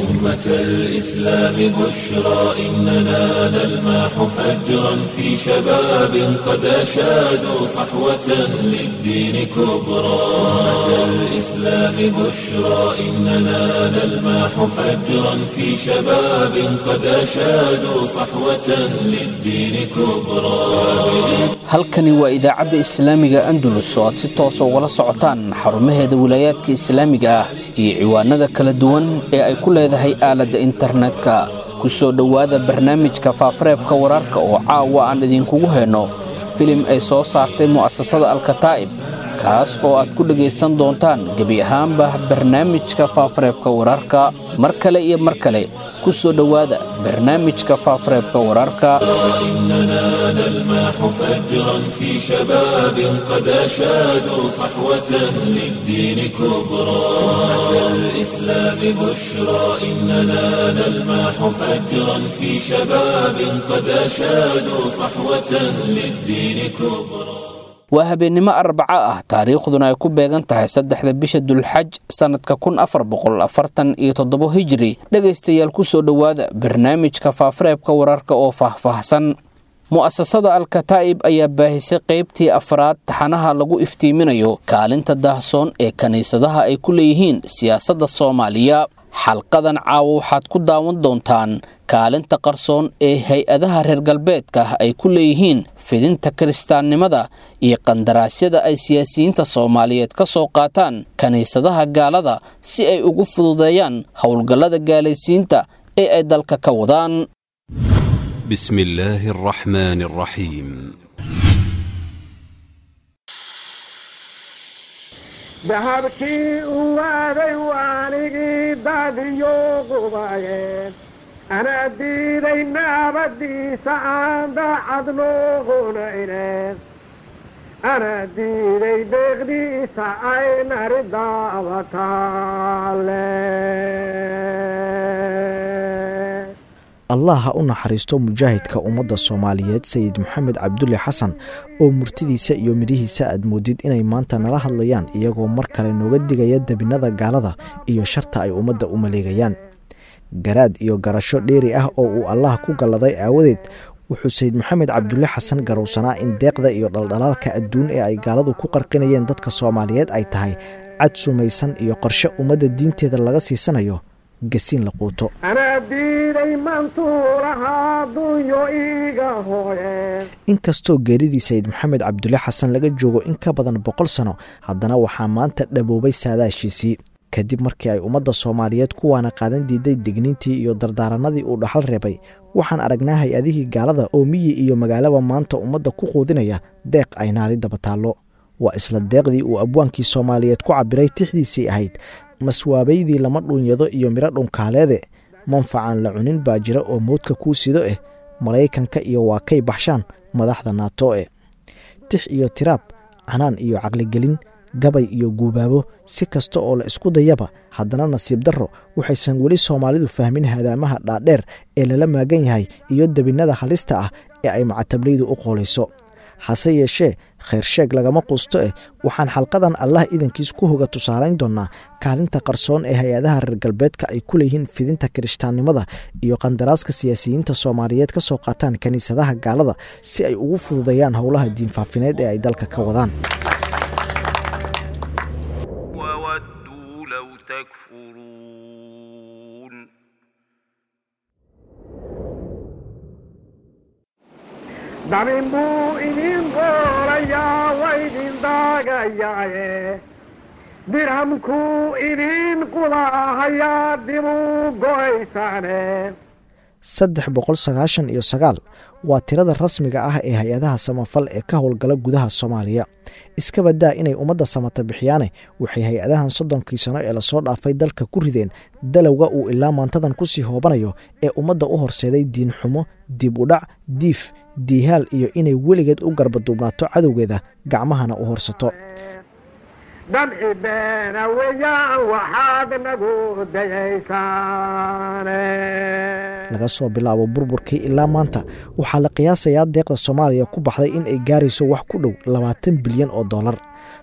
أمة الإسلام بشرى إننا نلمح فجرا في شباب قد أشادوا صحوة للدين كبرى أمة الإسلام بشرى إننا نلمح فجرا في شباب قد أشادوا صحوة للدين كبرى halkani waa idaacadda islaamiga andalus oo aad si toosa ugala socotaan xarumaheeda wilaayaadka islaamiga ah iyo ciwaanada kala duwan ee ay ku leedahay aaladda internetka ku soo dhowaada barnaamijka faafareebka wararka oo caawa aan idinkugu hayno filim ay soo saartay mu'asasada alkataa'ib kaas oo aad ku dhegaysan doontaan gebi ahaanba barnaamijka faafareebka wararka mar kale iyo mar kale ku soo dhowaada barnaamijka faafareebka wararka إننا نلمح فجرا في شباب قد أشادوا صحوة للدين كبرى أمة الإسلام بشرى إننا نلمح فجرا في شباب قد أشادوا صحوة للدين كبرى waa habeennimo arbaco ah taariikhduna ay ku beegan tahay saddexda bisha dulxaj sannadka kun afar boqol afartan iyo toddobo hijri dhegaystayaal ku soo dhowaada barnaamijka faafareebka wararka oo faahfaahsan mu'asasada alkataa'ib ayaa baahisay qaybtii afraad taxanaha lagu iftiiminayo kaalinta daahsoon ee kiniisadaha ay ku leeyihiin siyaasadda soomaaliya xalqadan caawa waxaad ku daawan doontaan kaalinta qarsoon ee hay-adaha reer galbeedka ay ku leeyihiin fidinta kiristaannimada iyo qandaraasyada ay siyaasiyiinta soomaaliyeed ka soo qaataan kiniisadaha gaalada si ay ugu fududeeyaan howlgallada gaalaysiinta ee ay dalka ka wadaan بسم الله الرحمن الرحيم dahabkii u waaday waanigii daadiyo qubayeen anaa diiday naabadiisa aan daacad nooqunaynen anaa diiday deeqdiisa ay nari daabataale allah ha u naxariisto mujaahidka ummadda soomaaliyeed sayid maxamed cabdulle xasan oo murtidiisa iyo midhihiisa aad moodid inay maanta nala hadlayaan iyagoo mar kale nooga digaya debinnada gaalada iyo sharta ay ummadda u maleegayaan garaad iyo garasho dheeri ah oo uu allah ku galladay aawadeed wuxuu sayid maxamed cabdulle xasan garowsanaa in deeqda iyo dhaldhalaalka adduun ee ay gaaladu ku qarqinayeen dadka soomaaliyeed ay tahay cad sumaysan iyo qorshe ummadda diinteeda laga siisanayo gasiin la quuto anaa diiday mantuulahaa dunyo iiga hooyeen inkastoo geeridii sayid maxamed cabdulle xasan laga joogo in ka badan boqol sano haddana waxaa maanta dhaboobay saadaashiisii kadib markii ay ummadda soomaaliyeed kuwaana qaadan diiday digniintii iyo dardaaranadii uu dhaxal reebay waxaan aragnaa hay-adihii gaalada oo miyi iyo magaalaba maanta ummadda ku quudinaya deeq ay naari daba taallo waa isla deeqdii uu abwaankii soomaaliyeed ku cabiray tixdiisii ahayd maswaabaydii lama dhuunyado iyo midho dhunkaaleede manfacan la cunin baa jira oo mowdka kuu sido eh maraykanka iyo waa kay baxshaan madaxda naato e tix iyo tiraab canaan iyo caqligelin gabay iyo guubaabo si kasta oo la isku dayaba haddana nasiib darro waxaysan weli soomaalidu fahmin hadaamaha dhaadheer ee lala maagan yahay iyo debinnada halista ah ee ay macatablaydu u qoolayso hase yeeshee khayrsheeg lagama quusto eh waxaan xalqadan allah idankiis ku hoga tusaalayn doonnaa kaalinta qarsoon ee hay-adaha reer galbeedka ay ku leeyihiin fidinta kirishtaannimada iyo qandaraaska siyaasiyiinta soomaaliyeed ka soo qaataan kiniisadaha gaalada si ay ugu fududeeyaan howlaha diinfaafineed ee ay dalka ka wadaan وودوا لو تكفرون dabin buu idin goorayaa waydin daagayaaye dirhamkuu idin qulaahayaa dibuu go'aysaane saddex boqol sagaashan iyo sagaal waa tirada rasmiga ah ee hay-adaha samafal ee ka howlgala gudaha soomaaliya iska badaa inay ummadda samata bixiyaane waxay hay-adahan soddonkii sano ee lasoo dhaafay dalka ku rideen dalowga uu ilaa maantadan kusii hoobanayo ee ummadda u horseeday diin xumo dib u dhac diif diihaal iyo inay weligeed u garbaduubnaato cadowgeeda gacmahana u horsato damci beena weeyaan waxaad nagu dayaysaane laga soo bilaabo burburkii ilaa maanta waxaa la qiyaasayaa deeqda soomaaliya ku baxday in ay gaarayso wax ku dhow labaatan bilyan oo dollar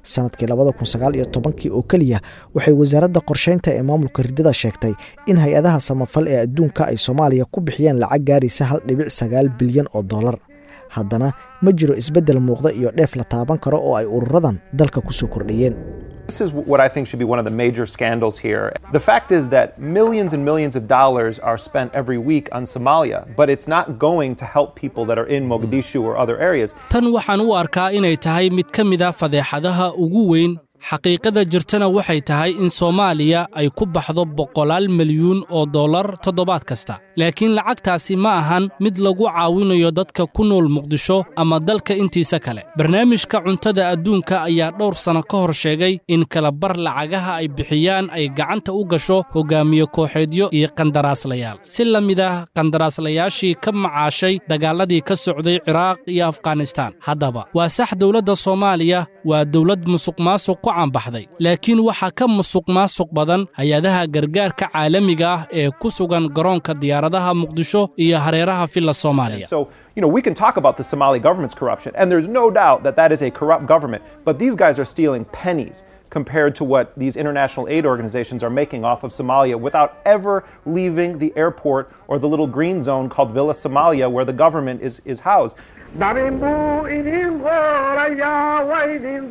sanadkii labada kun sagaal iyo tobankii oo keliya waxay wasaaradda qorsheynta ee maamulka riddada sheegtay in hay-adaha samafal ee adduunka ay soomaaliya ku bixiyeen lacag gaaraysa hal dhibic sagaal bilyan oo dollar haddana ma jiro isbeddel muuqda iyo dheef la taaban karo oo ay ururadan dalka ku soo kordhiyeen This is what I think should be one of the major scandals here. The fact is that millions and millions of dollars are spent every week on Somalia, but it's not going to help people that are in Mogadishu or other areas. tan waxaan u arkaa inay tahay mid ka mid a fadeexadaha ugu weyn xaqiiqada jirtana waxay tahay in soomaaliya ay ku baxdo boqolaal milyuun oo dollar toddobaad kasta laakiin lacagtaasi ma ahan mid lagu caawinayo dadka ku nool muqdisho ama dalka intiisa kale barnaamijka cuntada adduunka ayaa dhowr sanno ka hor sheegay in kalabar lacagaha ay bixiyaan ay gacanta u gasho hogaamiye kooxeedyo iyo qandaraaslayaal si la mid ah qandaraaslayaashii ka macaashay dagaaladii ka socday ciraaq iyo afghanistaan haddaba waa sax dowladda soomaaliya waa dowlad musuqmaasuq ku caanbaxday laakiin waxaa ka musuq maasuq badan hay-adaha gargaarka caalamiga ah ee ku sugan garoonka diyaaradaha muqdisho iyo hareeraha villa soomaaliya So, you know, we can talk about the Somali government's corruption, and there's no doubt that that is a corrupt government, but these guys are stealing pennies compared to what these international aid organizations are making off of Somalia without ever leaving the airport or the little green zone called Villa Somalia where the government is, is housed. dabin buu idin qoorayaa waa idin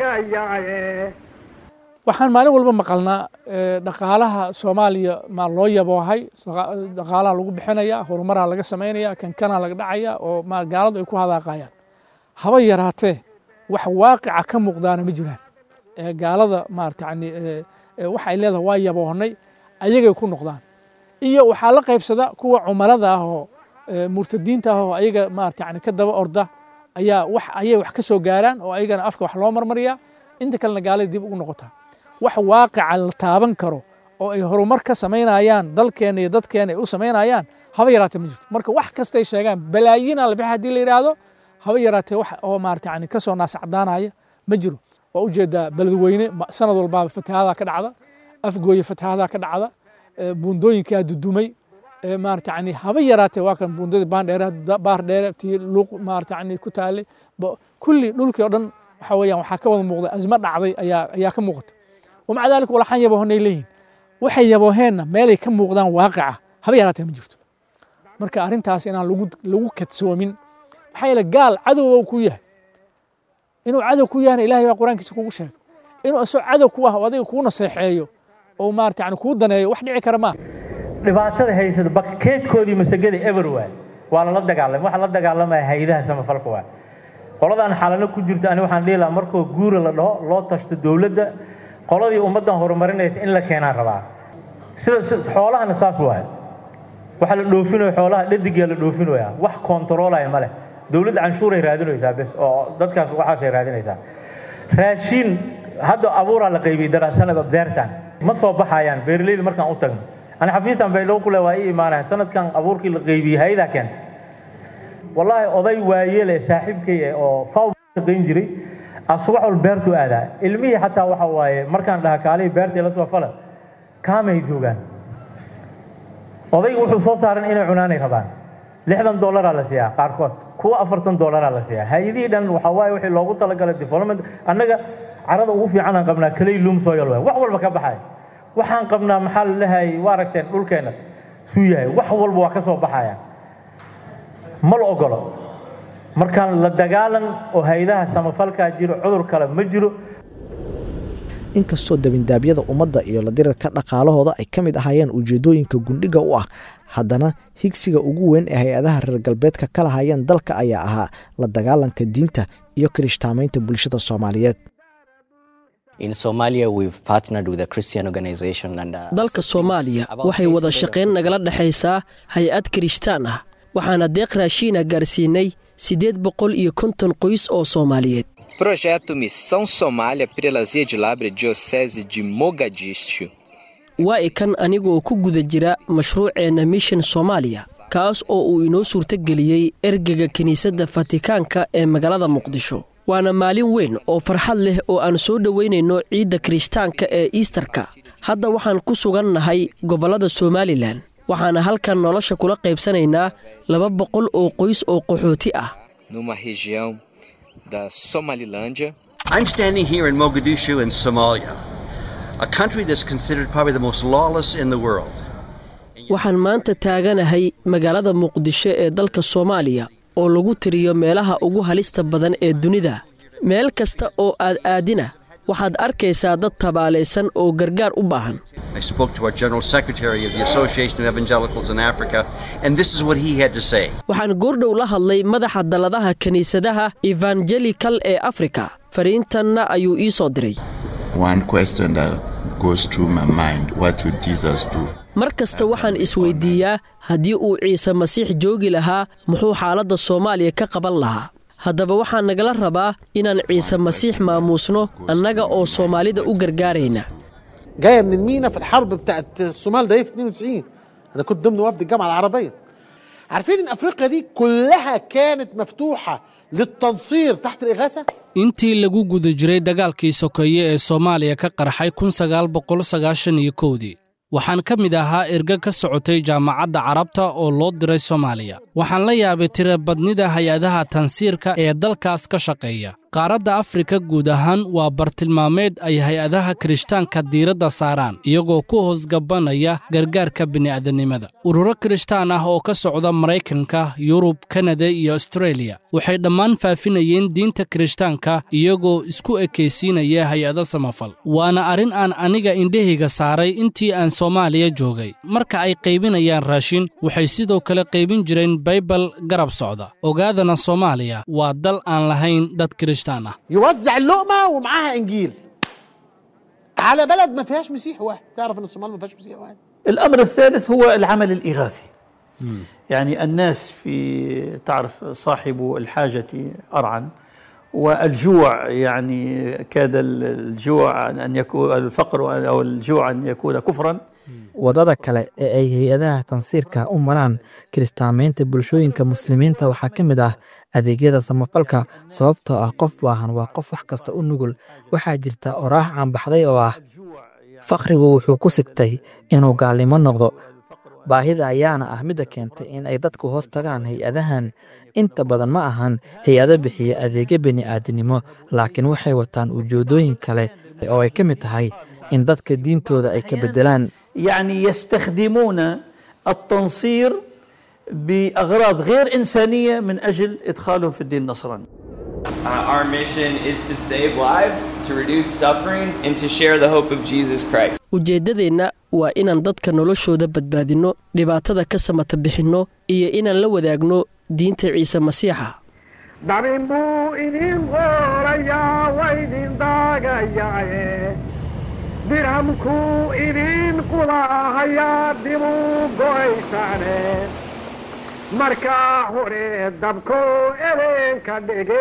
daagayaaye waxaan maalin walba maqalnaa eh, dhaqaalaha soomaaliya maa loo yaboohay saqa- dhaqaalaha lagu bixinaya horumaraa laga samaynaya kankanaa laga dhacaya oo ma gaaladu ay ku hadaaqayaan haba yaraatee wax waaqica ka muuqdaana ma jiraan Eh, gaalada maarata yani eh, eh, waxa ay leedahay waa yaboohnay ayagay ku noqdaan iyo waxaa la qaybsada kuwa cumalada ah oo eh, murtadiinta ah oo ayaga maarata yani ka daba orda ayaa wax ayay wax ka soo gaaraan oo ayagana afka wax loo marmariyaa inta kalena gaalada dib ugu noqotaa wax waaqica la taaban karo oo ay horumar ka samaynayaan dalkeena iyo dadkeena ay u samaynayaan haba yaraatee ma jirto marka wax kastay sheegaan balaayiina la bixi haddii la yidhaahdo haba yaraatee wax oo maarata yani kasoo naasacdaanaya ma jiro waa ujeedaa beledweyne ma- sanad walbaaba fatahadaa ka dhacda afgooye fatahadaa ka dhacda eh, buundooyinkaa dudumay eh, maarata yani haba yaraatee waa kan buundadii baandheere baar dheere tii luuq maarata yani ku taalay ba- kulli dhulkii oo dhan waxa weeyaan waxaa ka wada muuqda azma dhacday ayaa ayaa ka muuqata wamaca daalika walaxaan yaboohonay leeyihin waxay yabooheenna meelay ka muuqdaan waaqica haba yaraatee ma jirto marka arrintaas inaan lagu lagu kadsoomin maxaa yeele gaal cadowba ku yahay inuu cadow ku yahana ilahay baa qur-aankiisa kugu sheegay inuu isagoo cadow ku ah oo adiga kuu naseexeeyo oo maarata yani kuu daneeyo wax dhici kara maaha dhibaatada haysata bakeedkoodii masagada everywhere waa lala dagaalamay waxa la dagaalamaya hay-adaha samafalka waa qoladan xalano ku jirta ani waxaan dhihi lahaa markoo guura la dhaho loo tashto dowladda qoladii ummaddan horumarinaysa in la keenaan rabaa sida si- xoolahana saas waay waxa la dhoofinayo xoolaha dhadigaa la dhoofinaya wax kontaroolaya ma leh dowladda canshuuray raadinaysaa bes oo dadkaas waxaasay raadinaysaa raashiin hadda abuuraa la qaybiyey darasanada beertan ma soo baxayaan beeraleyda markaan u tagno ani xafiisan baydhabo kule waa ii imaanayan sanadkan abuurkii la qaybiyey hay-adaa keentay wallaahi oday waayele saaxiibkay eh oo faw shaqayn jiray asubax wal beertu aadaa ilmihii xataa waxa waaye markaan dhaha kaalihii beertii la soo fala kaamay joogaan odaygu wuxuu soo saaran inay cunaanay rabaan lixdan dollaraa la siiyaa qaarkood kuwa afartan dollaraa la siiyaa hay-adihii dhan waxa waaye wixii loogu talagalay development annaga carada ugu fiicanaan qabnaa kaley loom soil waay wax walba ka baxay waxaan qabnaa maxaa la lehay waa aragteen dhulkeenna suu yahay wax walba waa ka soo baxaya ma la ogolo markaan la dagaalan oo hay-adaha samafalkaa jiro cudur kale ma jiro inkastoo dabindaabyada ummadda iyo la dirirka dhaqaalahooda ay ka mid ahaayeen ujeedooyinka gundhiga u ah haddana higsiga ugu weyn ee hay-adaha reer galbeedka ka lahayeen dalka ayaa ahaa la dagaalanka diinta iyo kirishtaamaynta bulshada soomaaliyeed In Somalia, we've partnered with a Christian organization and uh, dalka soomaaliya waxay wada shaqayn nagala dhexaysaa hay-ad kirishtaan ah waxaana deeq raashiina gaarsiinay siddeed boqol iyo konton qoys oo soomaaliyeed Projeto Missão Somália Prelazia de Lábrea Diocese de Mogadishu. waa ikan anigoo ku guda jira mashruuceenna mission soomaaliya kaas oo uu inoo suurtogeliyey ergega kiniisadda fatikaanka ee magaalada muqdisho waana maalin weyn oo farxad leh oo aan soo dhoweynayno ciidda kirishtaanka ee iistarka hadda waxaan ku sugan nahay gobollada somalilan waxaana halkan nolosha kula qaybsanaynaa laba boqol oo qoys oo qaxooti ah numa região da Somalilândia. I'm standing here in Mogadishu in Somalia, a country that's considered probably the most lawless in the world. waxaan maanta taaganahay magaalada muqdisho ee dalka soomaaliya oo lagu tiriyo meelaha ugu halista badan ee dunida meel kasta oo aad aadina waxaad arkaysaa dad tabaalaysan oo gargaar u baahan I spoke to our General Secretary of the Association of Evangelicals in Africa, and this is what he had to say. waxaan goordhow la hadlay madaxa dalladaha kiniisadaha evangelikal ee afrika fariintanna ayuu ii soo diray One question that goes through my mind what would Jesus do? mar kasta waxaan isweydiiyaa haddii uu ciise masiix joogi lahaa muxuu xaaladda soomaaliya ka qaban lahaa haddaba waxaa nagala rabaa inaan ciise masiix maamuusno annaga oo soomaalida u gargaarayna جايه من المينا في الحرب بتاعت الصومال ده في 92 انا كنت ضمن وفد الجامعه العربيه عارفين ان افريقيا دي كلها كانت مفتوحه للتنصير تحت الاغاثه intii lagu guda jiray dagaalkii sokeeye ee soomaaliya ka qarxay kun sagaal boqol sagaashan iyo kowdii waxaan ka mid ahaa erga ka socotay jaamacadda carabta oo loo diray soomaaliya waxaan la yaabay tirabadnida hay-adaha tansiirka ee dalkaas ka shaqeeya qaaradda afrika guud ahaan waa bartilmaameed ay hay-adaha kirishtaanka diiradda saaraan iyagoo ku hoosgabanaya gargaarka bini'aadanimada ururo kirishtaan ah oo ka socda maraykanka yurub kanada iyo astreeliya waxay dhammaan faafinayeen diinta kirishtaanka iyagoo isku ekaysiinaya hay-ado samafal waana arrin aan aniga indhahayga saaray intii aan soomaaliya joogay marka ay qaybinayaan raashin waxay sidoo kale qaybin jireen baybal garab socda ogaadana soomaaliya waa dal aan lahayn dad kirishtaan ah يوزع اللقمه ومعاها انجيل على بلد ما فيهاش مسيح واحد تعرف ان الصومال ما فيهاش مسيح واحد الأمر الثالث هو العمل الإغاثي يعني الناس في تعرف صاحب الحاجة أرعا والجوع يعني كاد الجوع أن يكون الفقر أو الجوع أن يكون كفرا waddada kale ee ay hay-adaha tansiirka u maraan kiristaamaynta bulshooyinka muslimiinta waxaa ka mid ah adeegyada samafalka sababtoo ah qof baahan waa qof wax kasta u nugul waxaa jirta oraax caanbaxday oo ah fakhrigu wuxuu ku sigtay inuu gaalnimo noqdo baahida ayaana ah midda keentay in ay dadku hoos tagaan hay-adahan inta badan ma ahan hay-ado bixiya adeegyo bini'aadinimo laakiin waxay wataan ujeedooyin kale oo ay ka mid tahay in dadka diintooda ay ka beddelaan يعني يستخدمون التنصير بأغراض غير إنسانية من أجل إدخالهم في الدين النصراني Uh, our mission is to save lives, to reduce suffering, and to share the hope of Jesus Christ. ujeeddadeenna waa inaan dadka noloshooda badbaadinno dhibaatada ka samata bixinno iyo inaan la wadaagno diinta ciise masiixa dabin buu idin qorayaa waydin daagayaaye dirhamkuu idin qulahayaa dibuu go'aysaane markaa hore dabko edeenka dhige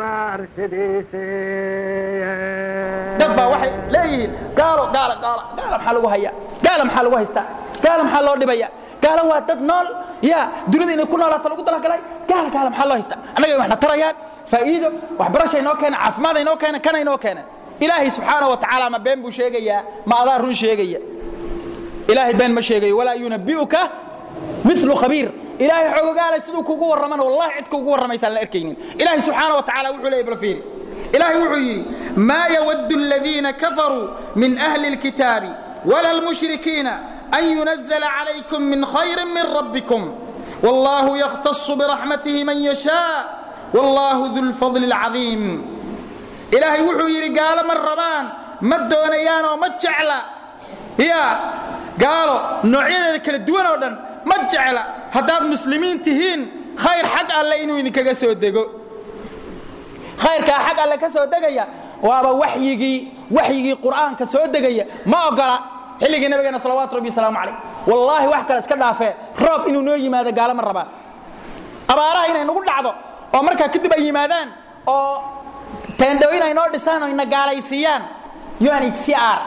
dumaarsidiise dad baa waxay leeyihiin gaalo gaalo gaalo gaalo maxaa lagu hayaa gaalo maxaa lagu haystaa gaalo maxaa loo dhibaya gaalo waa dad nool yaa dunida inay ku noolaato lagu talagalay gaalo gaalo maxaa loo haystaa annaga waxna tarayaan faa'iido waxbarashay noo keena caafimaad ay noo keena kanay noo keena ilaahay subxaanahu wa tacaala ma been buu sheegayaa ma adaa run sheegaya ilaahay been ma sheegayo walaa yunabi'uka milu khabiir ilaahay xogogaalay siduu kugu warramana wallahi cid kugu warramaysaan la arkaynin ilaahay subxaana wa tacaala wuxuu leeyay bal fiiri ilaahay wuxuu yidhi maa yawaddu aladiina kafaruu min ahli alkitaabi wala almushrikiina an yunazala calaykum min khayrin min rabbikum wallahu yakhtasu biraxmatihi man yashaa wallahu du lfadli alcadiim ilaahay wuxuu yidhi gaalo ma rabaan ma doonayaan oo ma jecla ya gaalo noocyadeeda kala duwan oo dhan ma jecla haddaad muslimiin tihiin khayr xag alle inuu idinkaga soo dego khayrkaa xag alle ka soo degaya waaba waxyigii waxyigii qur'aanka soo degaya ma ogola xilligii nabigeena salawaatu rabbi wasalaamu calayh wallaahi wax kale iska dhaafee roob inuu noo yimaado gaalo ma rabaan abaaraha inay nagu dhacdo oo markaa kadib ay yimaadaan oo teendhooyin ay noo dhisaan oo ina gaalaysiiyaan unhcr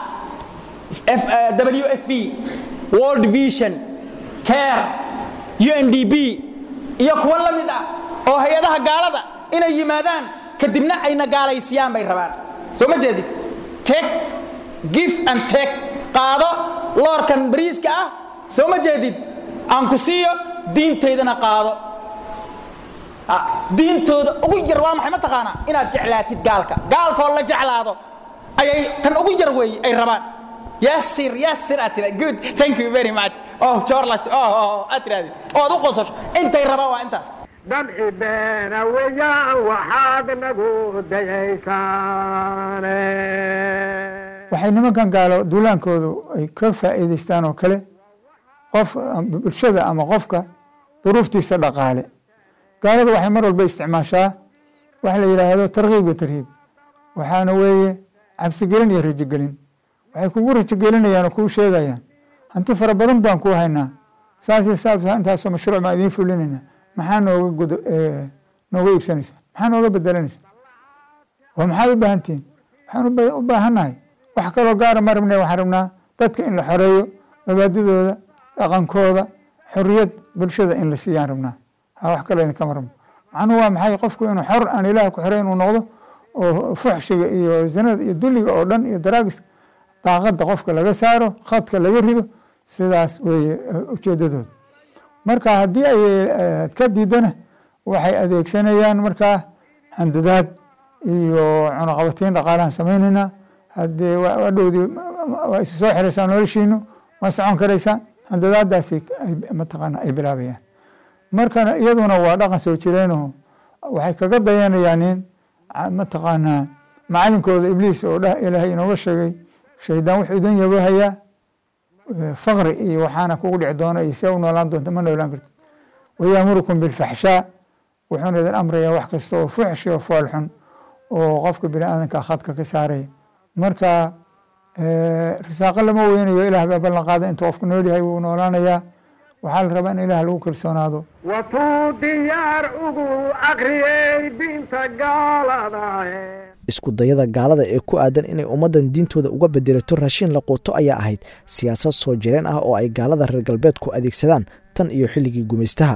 w f v world vision care undb iyo kuwo la mid ah oo hay-adaha gaalada inay yimaadaan kadibna ayna gaalaysiiyaan bay rabaan soo ma jeedid tek gif and tek qaado loorkan bariiska ah soo ma jeedid aan ku siiyo diintaydana qaado diintooda ugu yar waa maxay ma taqaanaa inaad jeclaatid gaalka gaalkoo la jeclaado ayay tan ugu yar weeye ay rabaan yasir yasir aad tira good thank you very much oh jorlas oh oh aad tirahdid oo aad u qosasho intay rabaan waa intaas damci beena weeyaan waxaad nagu dayaysaane waxay nimankan gaalo duulaankoodu ay ka faa'iidaystaan oo kale qof bulshada ama qofka duruuftiisa dhaqaale gaalada waxay mar walba isticmaashaa waxa la yidhaahdo tarkiib iyo tarhiib waxaana weeye cabsigelin iyo rajogelin waxay kugu rajogelinayaan oo kuu sheegayaan hanti fara badan baan kuu haynaa saas iyo saas intaasoo mashruuc baan idiin fulinayna maxaa nooga gudo nooga iibsanaysaa maxaa nooga bedelanaysaa oo maxaad u baahan tihiin waxaan u baahannahay wax kaloo gaara ma rabne waxaan rabnaa dadka in la xoreeyo mabaadidooda dhaqankooda xoriyad bulshada in la siiyaan rabnaa ha wax kaloo idinkama rabno macnuhu waa maxay qofku inuu xor aan ilaah ku xoreyn uu noqdo oo fuxshiga iyo zinada iyo dulliga oo dhan iyo daraagiska daaqada qofka laga saaro khadka laga rido sidaas weeye ujeedadooda marka haddii ay ka diidana waxay adeegsanayaan markaa handadaad iyo cunaqabateyn dhaqaalahan samaynaynaa haddee waa dhowdii waa isu soo xiraysaan noloshiinu ma socon karaysaan handadaadaasi mataqaana ay bilaabayaan markana iyaduna waa dhaqan soo jireenoo waxay kaga dayanayaan in mataqaanaa macalinkooda ibliis oo dhah ilaahay inooga sheegay shaydaan wuxuu idin yabahayaa faqri iyo waxaana kugu dhici doona iyo see u noolaan doonta ma noolaan karti wayaamurukum bilfaxshaa wuxuuna idin amrayaa wax kasta oo fuxshi oo foolxun oo qofka bini aadanka khadka ka saaraya marka risaaqo lama weynayo ilaah baa ballan qaada inta qofku nool yahay wuu noolaanayaa waxaa la rabaa in ilaah lagu kalsoonaado watuu diyaar ugu akriyey diinta gaalada isku dayada gaalada ee ku aadan inay ummaddan diintooda uga bedelato raashin la quuto ayaa ahayd siyaasad soo jireen ah oo ay gaalada reer galbeedku adeegsadaan tan iyo xilligii gumaystaha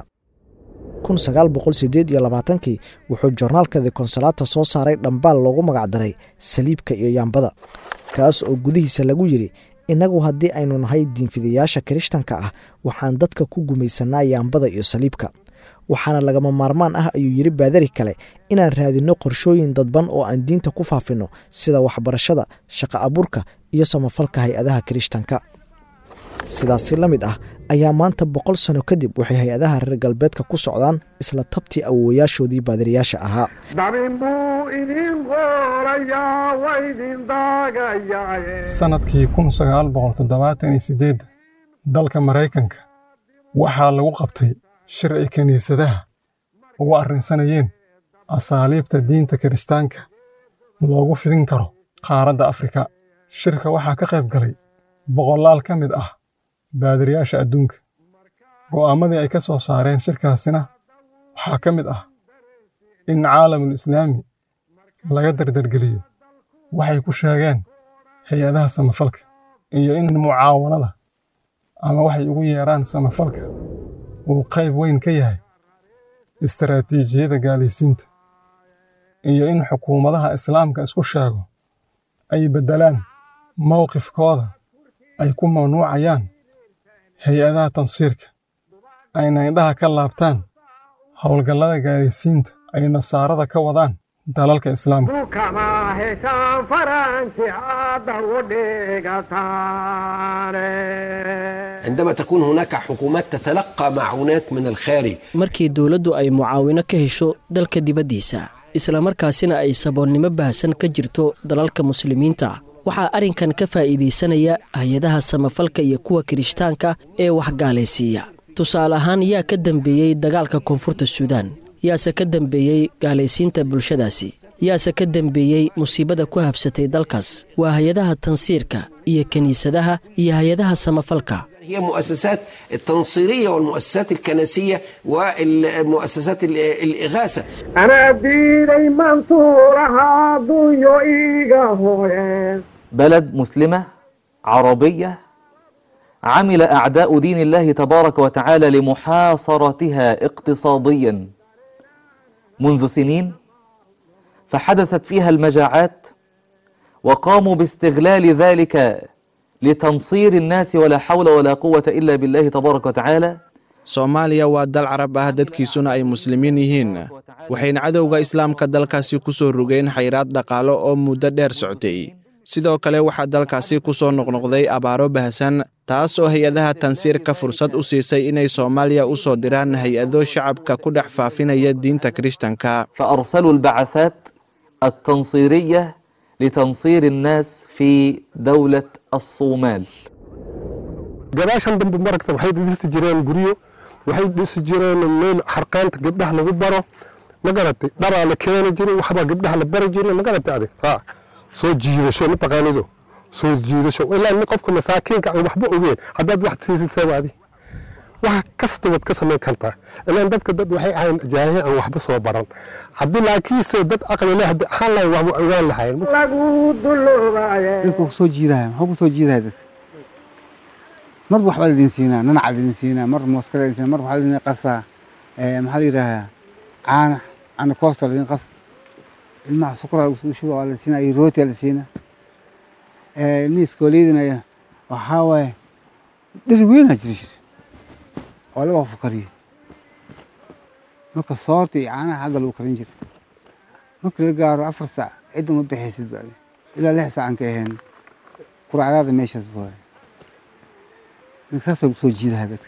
kii wuxuu jornaalka the konsolata soo saaray dhambaal loogu magacdaray saliibka iyo yaambada kaas oo gudihiisa lagu yidhi innagu haddii aynu nahay diinfidayaasha kirishtanka ah waxaan dadka ku gumaysanaa yaambada iyo saliibka waxaana lagama maarmaan ah ayuu yidhi baadari kale inaan raadinno qorshooyin dadban oo aan diinta ku faafinno sida waxbarashada shaqo abuurka iyo samafalka hay-adaha kirishtanka sidaasi la mid ah ayaa maanta boqol sano kadib waxay hay-adaha reer galbeedka ku socdaan isla tabtii awoowayaashoodii baadiriyaasha ahaa dabin buu idin qorayaa waa idin daagayaa sanadkii kun sagaal boqol toddobaatan iyo sideed dalka maraykanka waxaa lagu qabtay shir ay kiniisadaha ugu arrinsanayeen asaaliibta diinta kiristaanka loogu fidin karo qaaradda afrika shirka waxaa ka qayb galay boqolaal ka mid ah baadiriyaasha adduunka go'aamadii ay ka soo saareen shirkaasina waxaa ka mid ah in caalamul islaami laga dardargeliyo waxay ku sheegeen hay-adaha samafalka iyo in mucaawanada ama waxay ugu yeeraan samafalka uu qayb weyn ka yahay istaraatiijiyada gaalaysiinta iyo in xukuumadaha islaamka isku sheego ay beddelaan mowqifkooda ay ku mamnuucayaan hay-adaha tansiirka ayna indhaha ka laabtaan howlgallada gaalaysiinta ay nasaarada ka wadaan dalalka islaamka dukama heshaan faranji hadda u dhigataane عندما تكون هناك حكومات تتلقى معونات من الخارج markii dowladdu ay mucaawino ka hesho dalka dibaddiisa islamarkaasina ay saboolnimo baahsan ka jirto dalalka muslimiinta waxaa arrinkan ka faa'iidaysanaya hay-adaha samafalka iyo kuwa kirishtaanka ee wax gaalaysiiya tusaale ahaan yaa ka dambeeyey dagaalka koonfurta suudaan yaase ka dambeeyey gaalaysiinta bulshadaasi yaase ka dambeeyey musiibada ku habsatay dalkaas waa hay-adaha tansiirka iyo kiniisadaha iyo hay-adaha samafalka هي مؤسسات التنصيرية والمؤسسات الكنسية والمؤسسات ال- الإغاثة anaa diiday mansuuraha dunyo iiga hooyeen بلد مسلمة عربية عمل أعداء دين الله تبارك وتعالى لمحاصرتها اقتصاديا منذ سنين فحدثت فيها المجاعات وقاموا باستغلال ذلك لتنصير الناس ولا حول ولا قوة إلا بالله تبارك وتعالى soomaaliya waa dal carab ah dadkiisuna ay muslimiin yihiin waxayna cadowga islaamka dalkaasi ku soo rogeen xayraad dhaqaalo oo muddo dheer soctay sidoo kale waxaa dalkaasi ku soo noqnoqday abaaro bahasan taas oo hay-adaha tansiirka fursad u siisay inay soomaaliya u soo diraan hay-ado shacabka ku dhex faafinaya diinta kirishtanka فأرسلوا البعثات التنصيرية لتنصير الناس في دولة الصومال gadaashan dambe maragta waxay dhisi jireen guryo waxay dhisi jireen meel xarqaanta gabdhaha lagu baro ma garatay dharaa la keeni jiray waxbaa gabdhaha la bari jiray ma garatay adig ha soo jiidasho mataqaanido soo jiidasho ilaa nin qofka masaakiinka aan waxba ogeen haddaad wax siisid seebaadi wax kasta waad ka samayn kartaa ilaan dadka dad waxay ahayn jaahiye aan waxba soo baran haddii laakiinse dad aqli leh haddii ahaan lahayn waxba ogaan lahayn dadka kusoo jiidaya maxuu kusoo jiidaya dadka mar waxbaa laidin siinaa nanaca laidin siinaa mar mooska laidin siinaa mar waxaa laidin qasaa maxaa la yidhaahaa caana caana koosta laidin qas ilmaha sukuraa lagu shuba waa la siinaa iyo rootiyaa la siinaa ilmihii iskooliyadina waxaa waaye dhir weynaa jiri jira oo laga fakariyo marka soorta iyo caanaha xagga lagu karin jira marka la gaaro afar saac cidda ma bixaysid baadi ilaa lix saacan ka ahayn quracdaada meeshaas baa saasa lagu soo jiidaha dadka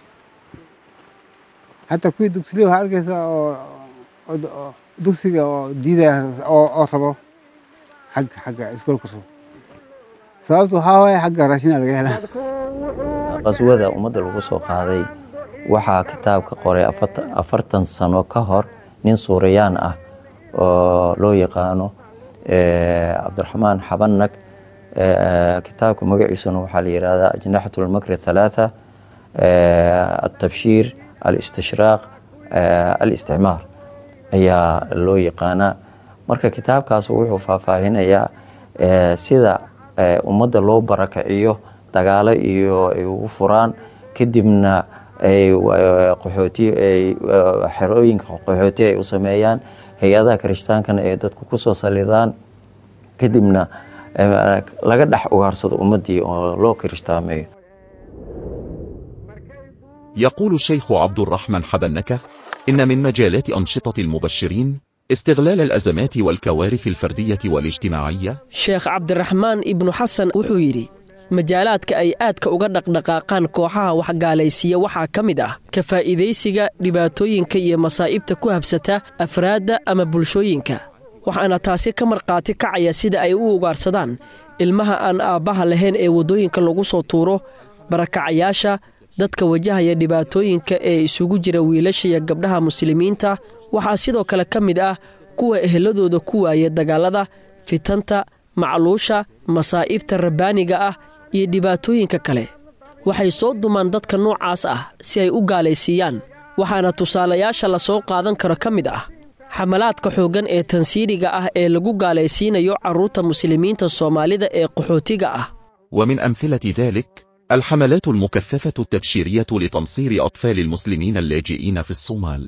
hataa kuwii dugsilee waxaa arkaysaa oo dugsiga oo diidaya oo rabo xagga xagga iskoolka rabo sababta waxaa waaye xagga raashina laga helaa qaswada ummadda lagu soo qaaday waxaa kitaabka qoray afartan sano ka hor nin suurayaan ah oo loo yaqaano cabdiraxmaan xabanag kitaabka magaciisuna waxaa la yihahdaa ajnaxat lmakri halaatha altabshiir alistishraaq alisticmaar ayaa loo yaqaanaa marka kitaabkaas wuxuu faahfaahinayaa sida ummadda loo barakaciyo dagaalo iyo ay ugu furaan kadibna ay qaxooti ay xerooyinka qaxooti ay u sameeyaan hay-adaha kiristaankana ay dadku kusoo salidaan kadibna laga dhex ugaarsado ummaddii oo loo kiristaameeyo يقول الشيخ عبد الرحمن حبنكة إن من مجالات أنشطة المبشرين استغلال الأزمات والكوارث الفردية والاجتماعية sheekh cabdiraxmaan ibnu xasan wuxuu yidhi majaalaadka ay aadka uga dhaqdhaqaaqaan kooxaha waxgaalaysiiya waxaa ka mid ah ka faa'iidaysiga dhibaatooyinka iyo masaa'ibta ku habsata afraadda ama bulshooyinka waxaana taasi ka markhaati kacaya sida ay u ugaarsadaan ilmaha aan aabbaha lahayn ee waddooyinka lagu soo tuuro barakacayaasha dadka wajahaya dhibaatooyinka ee isugu jira wiilasha iyo gabdhaha muslimiinta waxaa sidoo kale ka mid ah kuwa eheladooda ku waaya dagaallada fitanta macluusha masaa'ibta rabbaaniga ah iyo dhibaatooyinka kale waxay soo dumaan dadka noocaas ah si ay u gaalaysiiyaan waxaana tusaalayaasha la soo qaadan karo ka mid ah xamalaadka xooggan ee tansiiriga ah ee lagu gaalaysiinayo carruurta muslimiinta soomaalida ee qaxootiga ah ومن أمثلة ذلك الحملات المكثفة التبشيرية لتنصير أطفال المسلمين اللاجئين في الصومال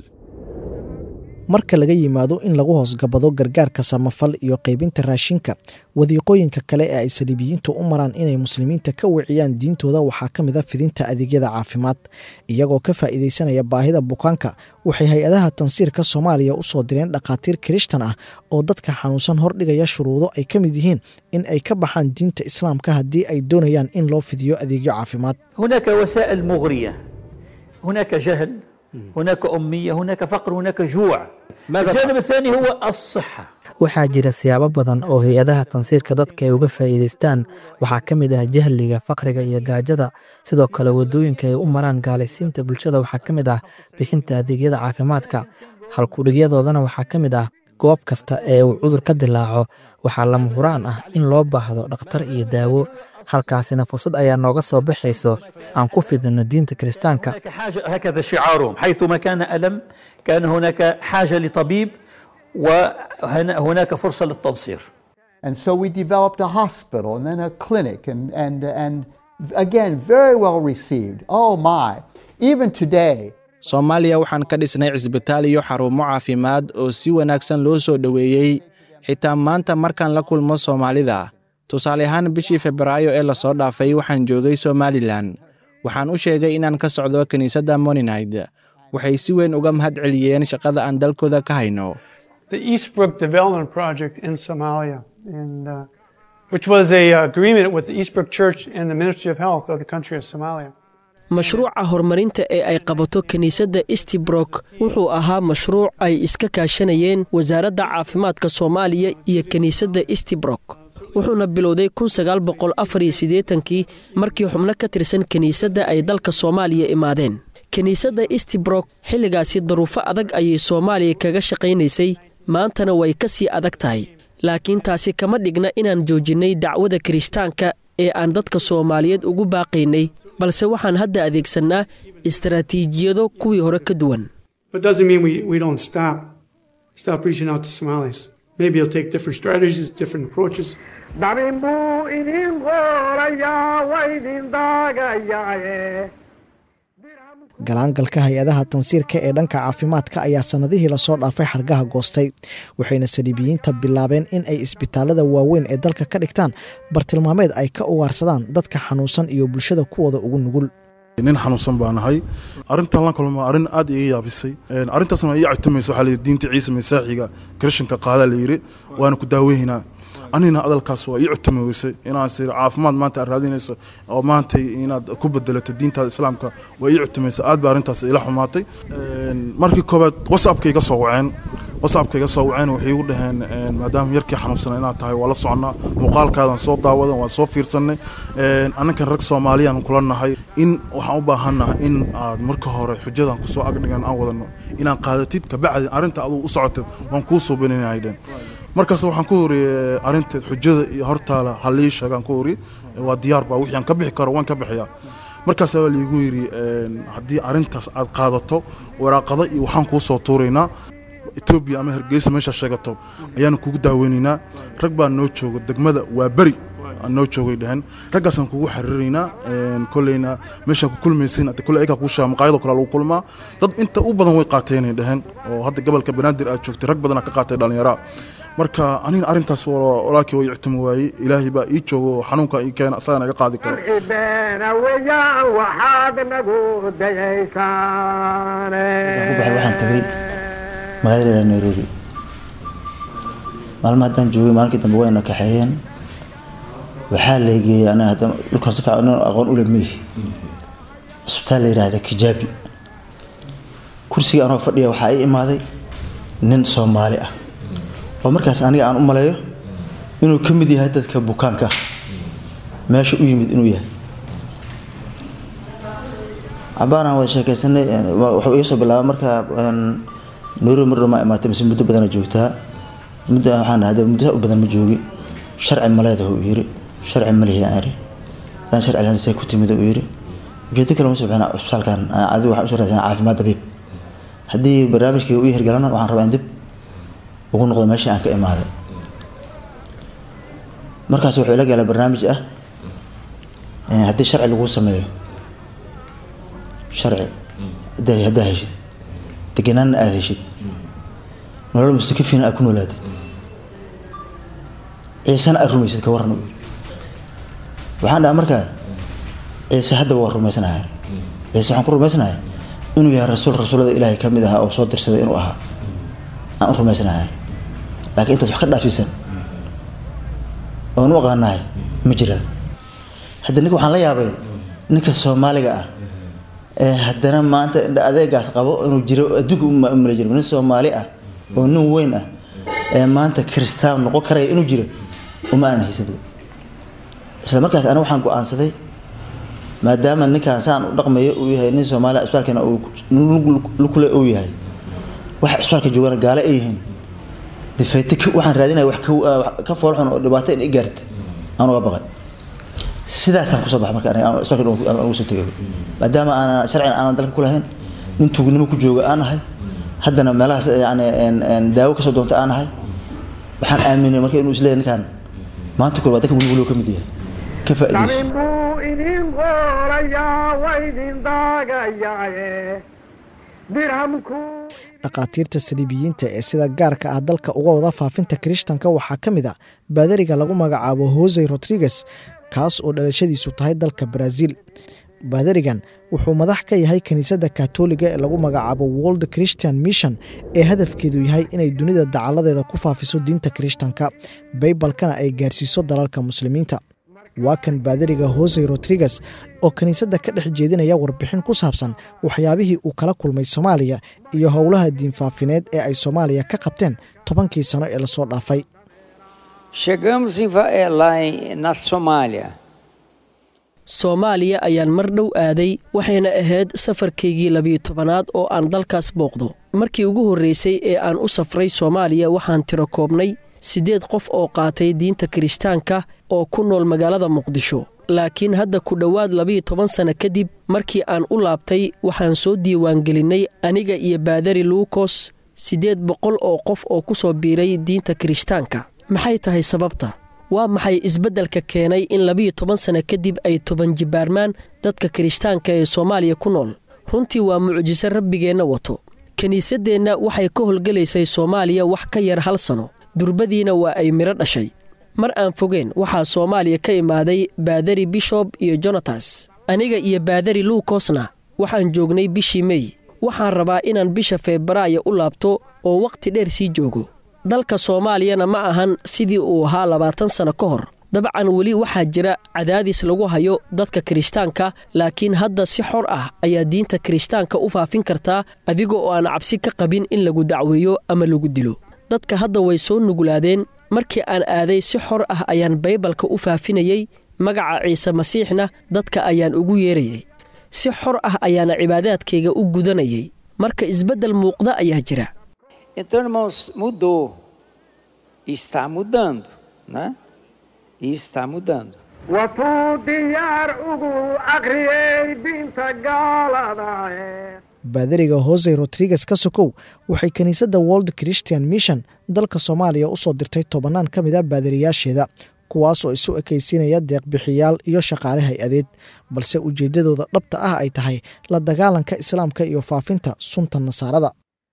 marka laga yimaado in lagu hoosgabado gargaarka samafal iyo qaybinta raashinka wadiiqooyinka kale ee ay saliibiyiintu u maraan inay muslimiinta ka wiciyaan diintooda waxaa ka mid a fidinta adeegyada caafimaad iyagoo ka faa'iidaysanaya baahida bukaanka waxay hay-adaha tansiirka soomaaliya u soo direen dhakhaatiir kirishtan ah oo dadka xanuunsan hordhigaya shuruudo ay ka mid yihiin in ay ka baxaan diinta islaamka haddii ay doonayaan in loo fidiyo adeegyo caafimaad هناك وسائل مغرية هناك جهل هناك أمية هناك فقر هناك جوع الجانب الثاني هو الصحة waxaa jira siyaabo badan oo hay-adaha tansiirka dadka ay uga faa'iidaystaan waxaa ka mid ah jahliga faqriga iyo gaajada sidoo kale waddooyinka ay u maraan gaalaysiinta bulshada waxaa ka mid ah bixinta adeegyada caafimaadka halkudhigyadoodana waxaa ka mid ah goob kasta ee uu cudur ka dilaaco waxaa lama huraan ah in loo baahdo dhakhtar iyo daawo halkaasina fursad ayaa nooga soo baxayso aan ku fidinno diinta kiristaanka هناك حاجة هكذا شعارهم حيثما كان ألم كان هناك حاجة لطبيب وهناك فرصة للتنصير And so we developed a hospital and then a clinic, and, and, and again, very well received. Oh my. Even today, soomaaliya waxaan ka dhisnay cisbitaal iyo xarumo caafimaad oo si wanaagsan loo soo dhoweeyey xitaa maanta markaan la kulmo soomaalida tusaale ahaan bishii febraayo ee lasoo dhaafay waxaan joogay somalilan waxaan u sheegay inaan ka socdo kiniisadda moninayd waxay si weyn uga mahad celiyeen shaqada aan dalkooda ka hayno the Eastbrook Development Project in Somalia, and, uh, which was a agreement with the Eastbrook Church and the Ministry of Health of the country of Somalia. mashruuca horumarinta ee ay qabato kiniisadda eastbrook wuxuu ahaa mashruuc ay iska kaashanayeen wasaaradda caafimaadka soomaaliya iyo kiniisadda eastbrook wuxuuna bilowday kii markii xubno ka tirsan kiniisadda ay dalka soomaaliya imaadeen kiniisadda eastbrook xilligaasi daruufo adag ayay soomaaliya kaga shaqaynaysay maantana way ka sii adag tahay laakiin taasi kama dhigna inaan joojinnay dacwada kirishtaanka ee aan dadka soomaaliyeed ugu baaqaynay balse waxaan hadda adeegsannaa istaraatiijiyado kuwii hore ka duwan But doesn't mean we, we don't stop, stop reaching out to Somalis. Maybe it'll take different strategies, different approaches. dabin buu idin qorayaa waa idin daagayaaye galaangalka hay-adaha tansiirka ee dhanka caafimaadka ayaa sannadihii lasoo dhaafay xargaha goostay waxayna saliibiyiinta bilaabeen in ay isbitaalada waaweyn ee dalka ka dhigtaan bartilmaameed ay ka ugaarsadaan dadka xanuunsan iyo bulshada kuwooda ugu nugul nin xanuunsan baa nahay arrintan la kulma arrin aad iga yaabisay arrintaasna ii catumaysa waxaa layidhi diinta ciise masaaxiga kirishanka qaadaa la yidhi waana ku daaweynaa anina adalkaas waa ii cutumi weysay inaan sir caafimaad maanta aad raadinayso oo maanta inaad ku bedelato diintaada islaamka waa ii cutumaysa aad baa arrintaas ila xumaatay markii koobaad whatsappka iga soo waceen whatsappka iga soo waceen waxay igu dhaheen maadaama yarkii xanuunsana inaad tahay waa la soconnaa muuqaalkaadan soo daawadan waa soo fiirsanay annakan rag soomaaliyaan kula nahay in waxaan u baahannaha in aad marka hore xujadan kusoo agdhigan aan wadano inaan qaadatid kabacdi arrinta adugu u socotid waan kuu soo beninayden markaas waxaan ku horiyey arrinteed xujada iyo hortaala halii sheegaan ku horiye waa diyaar baa wixii aan ka bixi karo waan ka bixiyaa markaas baa liigu yidhi haddii arrintaas aad qaadato waraaqada iyo waxaan kuu soo tuuraynaa etoobiya ama hargeysa meeshaa sheegato ayaanu kugu daaweynaynaa rag baa noo jooga degmada waa beri noo joogay dhehen raggaasaan kugu xariiraynaa koleyna meeshaa ku kulmaysin hadda kole ayagaa kuu sheega maqaayadoo kale lagu kulmaa dad inta u badan way qaateenay dhehen oo hadda gobolka banaadir aad joogtay rag badanaa ka qaatay dhallinyaraa marka anina arrintaas walaalkii way ictimi waayey ilaahay baa ii joogo oo xanuunka ii keena asagana iga qaadi karo beena weeyaan waxaad nagu dayaysaane waxaan tagay magaalada nairobi maalma haddaan joogay maalinkii dambe wayna kaxeeyeen waxaa leegeeyey aniga hadda dhulkaan si fiican aqoon u lemihi cisbitaal la yidhaahda kijaabi kursiga anoo fadhiya waxaa ii imaaday nin soomaali ah oo markaas aniga aan u maleeyo inuu ka mid yahay dadka bukaanka ah meesha u yimid inuu yahay cabaanaan wada sheekaysanay wuxuu iga soo bilaabay marka nairobi mar ma imaatay mise muddo badana joogtaa muddo waxaan dhahay muddo u badan ma joogi sharci maleedah uu yiri sharci malihi aan iri hadaan sharci lahayn see ku timid uu yiri ujeedo kale ma soo bixina cisbitaalkan adigu waxaan usoo raadsanaa caafimaad dabiib haddii barnaamijkii uu hirgalana waxaan rabaa in dib ugu noqdo meeshii aan ka imaaday markaas wuxuu ila galay barnaamij ah haddii sharci lagu sameeyo sharci haddaa heshid deganaanna aada heshid nolol mustakafina aad ku noolaatid ciisena aad rumaysid ka waran u yiri waxaan dhaha markaa ciise haddaba waa rumaysanahay ciise waxaan ku rumaysanahay inuu yahay rasuul rasuulada ilaahay ka mid ahaa oo soo dirsaday inuu ahaa aan u rumaysanahay laakiin intaas wax ka dhaafisan oon u aqaanahay ma jiraan hadda ninka waxaan la yaabay ninka soomaaliga ah ee haddana maanta adeegaas qabo inuu jiro adduunka umala jiro nin soomaali ah oo nin weyn ah ee maanta kiristaan noqon karaya inuu jiro uma aanan haysado isla markaas aniga waxaan go-aansaday maadaama ninkaan saan u dhaqmayo uu yahay nin soomaali isbitaalkana lukule uu yahay waxa isbitaalka joogana gaale ay yihiin difeete waxaan raadinaya wax ka foolxun oo dhibaato in i gaarta aan uga baqay sidaasaan kusoo baxa marka aniga isbitaalka aan ugu soo tegay maadaama aanan sharcigan aanan dalka ku lahayn nin tuugnimo ku jooga aan ahay haddana meelahaas yani daawo kasoo doonta aan ahay waxaan aaminay marka inuu isleeyahay ninkaan maanta kor waa dadka wulwulo ka mid yahay ka faa'iidayso dabin buu idin qorayaa waa idin daagayaaye dirhamku dhakhaatiirta saliibiyiinta ee sida gaarka ah dalka uga wada faafinta kirishtanka waxaa ka mid a baadariga lagu magacaabo hosey rodriguez kaas oo dhalashadiisu tahay dalka baraaziil baadarigan wuxuu madax ka yahay kiniisadda katoliga ee lagu magacaabo world christian mission ee hadafkeedu yahay inay dunida dacaladeeda ku faafiso diinta kirishtanka baybalkana ay gaarsiiso dalalka muslimiinta waa kan baadariga hose rodriguez oo kiniisadda ka dhex jeedinaya warbixin ku saabsan waxyaabihii uu kala kulmay soomaaliya iyo howlaha diinfaafineed ee ay soomaaliya ka qabteen tobankii sano ee lasoo dhaafay Chegamos em, Va- eh, lá em, na Somália. soomaaliya ayaan mar dhow aaday waxayna ahayd safarkaygii labiyo tobanaad oo aan dalkaas booqdo markii ugu horreysay ee aan u safray soomaaliya waxaan tiro koobnay siddeed qof oo qaatay diinta kirishtaanka oo ku nool magaalada muqdisho laakiin hadda ku dhowaad labiyo toban sanno kadib markii aan u laabtay waxaan soo diiwaangelinnay aniga iyo baadari luukos siddeed boqol oo qof oo ku soo biiray diinta kirishtaanka maxay tahay sababta waa maxay isbeddelka keenay in labiyo toban sanno kadib ay toban jibbaarmaan dadka kirishtaanka ee soomaaliya ku nool runtii waa mucjiso rabbigeenna wato kiniisaddeenna waxay ka howlgelaysay soomaaliya wax ka yar hal sano durbadiina waa ay midho dhashay mar aan fogeen waxaa soomaaliya ka imaaday baadari bishob iyo jonatas aniga iyo baadari luukosna waxaan joognay bishii mey waxaan rabaa inaan bisha febraayo u laabto oo wakhti dheer sii joogo dalka soomaaliyana ma ahan sidii uu ahaa labaatan sanno ka hor dabcan weli waxaa jira cadaadis lagu hayo dadka kirishtaanka laakiin hadda si xor ah ayaa diinta kirishtaanka u faafin kartaa adiga oo aan cabsi ka qabin in lagu dacweeyo ama lagu dilo dadka hadda way soo nuglaadeen markii aan aaday si xor ah ayaan baybalka u faafinayey magaca ciise masiixna dadka ayaan ugu yeerayay si xor ah ayaana cibaadaadkayga u gudanayay marka isbeddel muuqda ayaa jira Então, irmãos, mudou. E está mudando, né? E está mudando. watuu diyaar ugu aqriyey diinta gaalada ee baadariga hose rodriguez ka sokow waxay kiniisadda world christian mission dalka soomaaliya u soo dirtay tobannaan ka mid a baadariyaasheeda kuwaas oo isu ekaysiinaya deeqbixiyaal iyo shaqaale hay-adeed balse ujeeddadooda dhabta ah ay tahay la dagaalanka islaamka iyo faafinta sunta nasaarada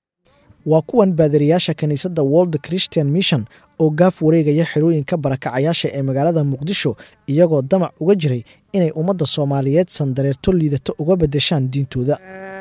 waa kuwan baadariyaasha kiniisadda world christian mission oo gaaf wareegaya xerooyinka barakacayaasha ee magaalada muqdisho iyagoo damac uga jiray inay ummadda soomaaliyeed sandareerto liidato uga beddeshaan diintooda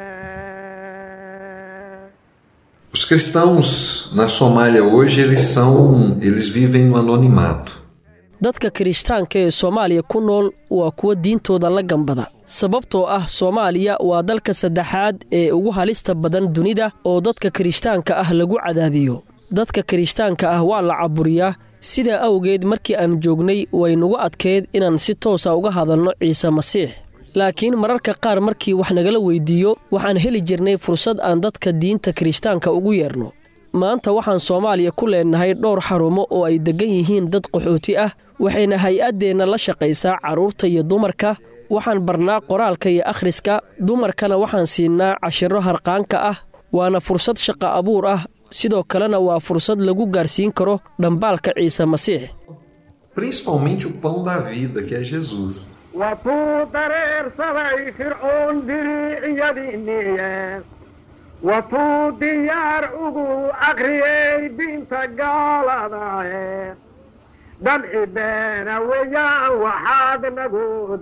Os cristãos na Somália hoje eles são, eles vivem no anonimato. dadka kirishtaanka ee soomaaliya ku nool waa kuwa diintooda la gambada sababtoo ah soomaaliya waa dalka saddexaad ee ugu halista badan dunida oo dadka kirishtaanka ah lagu cadaadiyo dadka kirishtaanka ah waa la caburiyaa sidaa awgeed markii aan joognay way nagu adkeyd inaan si toosa uga hadalno ciise masiix laakiin mararka qaar markii wax nagala weydiiyo waxaan heli jirnay fursad aan dadka diinta kirishtaanka ugu yeerno maanta waxaan soomaaliya ku leenahay dhowr xarumo oo ay deggan yihiin dad qaxooti ah waxayna hay-addeenna la shaqaysaa carruurta iyo dumarka waxaan barnaa qoraalka iyo akhriska dumarkana waxaan siinaa cashiro harqaanka ah waana fursad shaqa abuur ah sidoo kalena waa fursad lagu gaarsiin karo dhambaalka ciise masiix Principalmente o pão da vida, que é Jesus. watuu dareersaday fircoon diriiciyadiinniye watuu diyaar ugu aqriyey diinta gaalada ee damci beena weeyaan waxaad nagu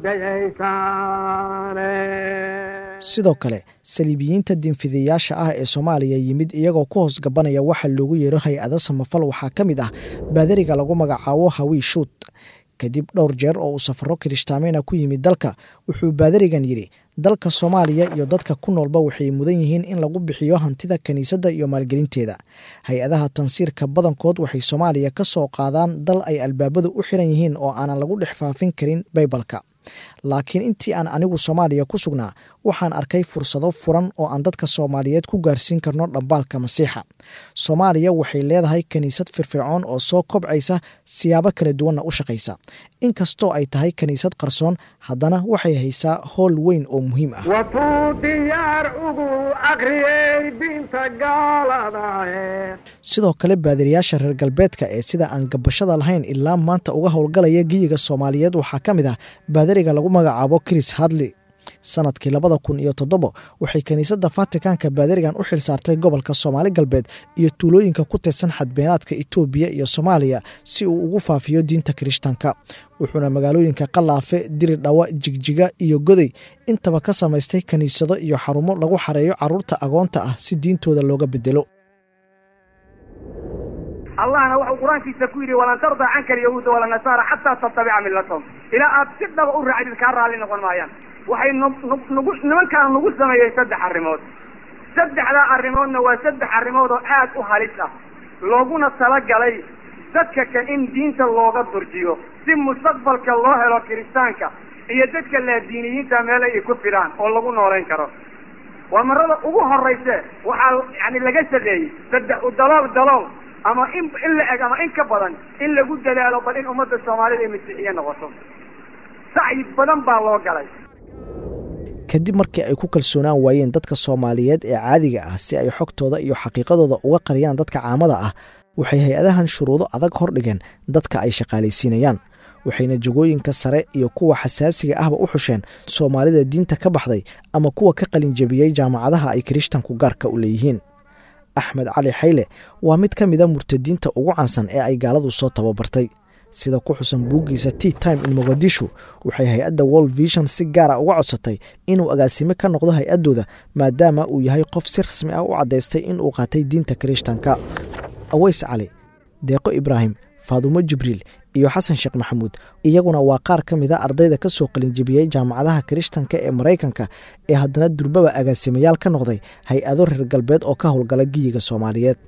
dayaysaane sidoo kale saliibiyiinta diinfidayaasha ah ee soomaaliya yimid iyagoo ku hoos gabanaya waxa loogu yeero hay-ada samafal waxaa ka mid ah baadariga lagu magacaabo hawii shuut kadib dhowr jeer oo uu safaro kirishtaameyna ku yimid dalka wuxuu baadarigan yidhi dalka soomaaliya iyo dadka ku noolba waxay mudan yihiin in lagu bixiyo hantida kiniisadda iyo maalgelinteeda hay-adaha tansiirka badankood waxay soomaaliya ka soo qaadaan dal ay albaabadu u xiran yihiin oo aanan lagu dhex faafin karin baybalka laakiin intii aan anigu soomaaliya ku sugnaa waxaan arkay fursado furan oo aan dadka soomaaliyeed ku gaarsiin karno dhambaalka masiixa soomaaliya waxay leedahay kiniisad firfircoon oo soo kobcaysa siyaabo kala duwanna u shaqaysa inkastoo ay tahay kiniisad qarsoon haddana waxay haysaa howl weyn oo muhiim ah watuu diyaar ugu aqriyey diinta gaalada ee sidoo kale baadiriyaasha reer galbeedka ee sida aan gabashada lahayn ilaa maanta uga howlgalaya geyiga soomaaliyeed waxaa ka mid ah baadariga lagu magacaabo chris hadley sanadkii labada kun iyo toddobo waxay kiniisadda fatikanka baadirigan u xil saartay gobolka soomaali galbeed iyo tuulooyinka ku tirsan xadbeenaadka itoobiya iyo soomaaliya si uu ugu faafiyo diinta kirishtanka wuxuuna magaalooyinka qalaafe diridhawa jigjiga iyo goday intaba ka samaystay kiniisado iyo xarumo lagu xareeyo carruurta agoonta ah si diintooda looga bedelo allahna wuxuu qur-aankiisa ku yidhi walan tardaa canka alyahuuda walanasaara xataa tattabica millatahum ilaa aad si dhaba u raacdid kaa raalli noqon maayaan waxay nagu nimankaan nagu sameeyeen saddex arrimood saddexdaa arrimoodna waa saddex arrimood oo aad u halis ah looguna talagalay dadka kan in diinta looga durjiyo si mustaqbalka loo helo kiristaanka iyo dadka laadiiniyiinta meele ay ku fidhaan oo lagu noolayn karo waa marada ugu horrayse waxaa yani laga shaqeeyey saddex u dalool dalool ama in in la eg ama in ka badan in lagu dadaalo bal in ummadda soomaalida ay masiixiye noqoto sacyi badan baa loo galay kadib markii ay ku kalsoonaan waayeen dadka soomaaliyeed ee caadiga ah si ay xogtooda iyo xaqiiqadooda uga qariyaan dadka caamada ah waxay hay-adahan shuruudo adag hordhigeen dadka ay shaqaalaysiinayaan waxayna jagooyinka sare iyo kuwa xasaasiga ahba u xusheen soomaalida diinta ka baxday ama kuwa ka qalinjabiyey jaamacadaha ay kirishtanku gaarka u leeyihiin axmed cali xayle waa mid ka mida murtadiinta ugu caansan ee ay gaaladu soo tababartay sida ku xusan buuggiisa t time in mogadishu waxay hay-adda world vision si gaara uga codsatay inuu agaasime ka noqdo hay-addooda maadaama uu yahay qof si rasmi ah u caddaystay inuu qaatay diinta kirishtanka aweys cali deeqo ibraahim faadumo jibriil iyo xasan sheekh maxamuud iyaguna waa qaar ka mida ardayda ka soo qalinjebiyey jaamacadaha kirishtanka ee maraykanka ee haddana durbaba agaasimayaal ka noqday hay-ado reer galbeed oo ka howlgala giyiga soomaaliyeed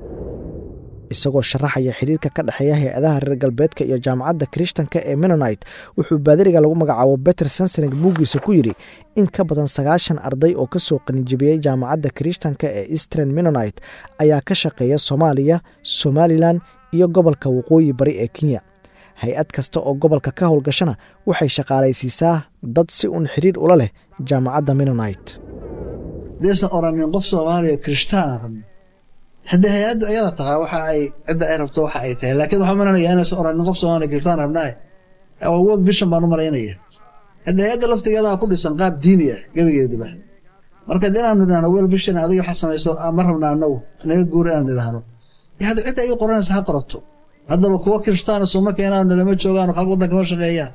isagoo sharaxaya xiriirka ka dhexeeya hay-adaha reer galbeedka iyo jaamacadda kirishtanka ee menonite wuxuu baadiriga lagu magacaabo beter sensenig buuggiisa ku yidhi in ka badan sagaashan arday oo kasoo qalinjebiyey jaamacadda kirishtanka ee eastern menonite ayaa ka shaqeeya soomaaliya somalilan iyo gobolka waqooyi bari ee kenya hay-ad kasta oo gobolka ka howlgashana waxay shaqaalaysiisaa dad si uun xiriir ula leh jaamacadda menonite deesan oranin qof soomaaliya kirishtaan rabin haddii hay-addu ayada tahaa waxa ay cidda ay rabto waxa ay tahay laakiin waxaa malanaya inaysan oranin qof soomaaliya kirishtaan rabnaa world vision baan u malaynaya haddii hay-adda laftigeedaa ku dhisan qaab diini ah gebigeeduba marka de inaanu idhahno world vision adiga waxa samayso ma rabna anagu naga guur inaan idhahno hadda cidda ay qoranaysa ha qorato haddaba kuwa kirishtaana suma keenaano lama joogaano qalb waddanka ma shaqeeyaan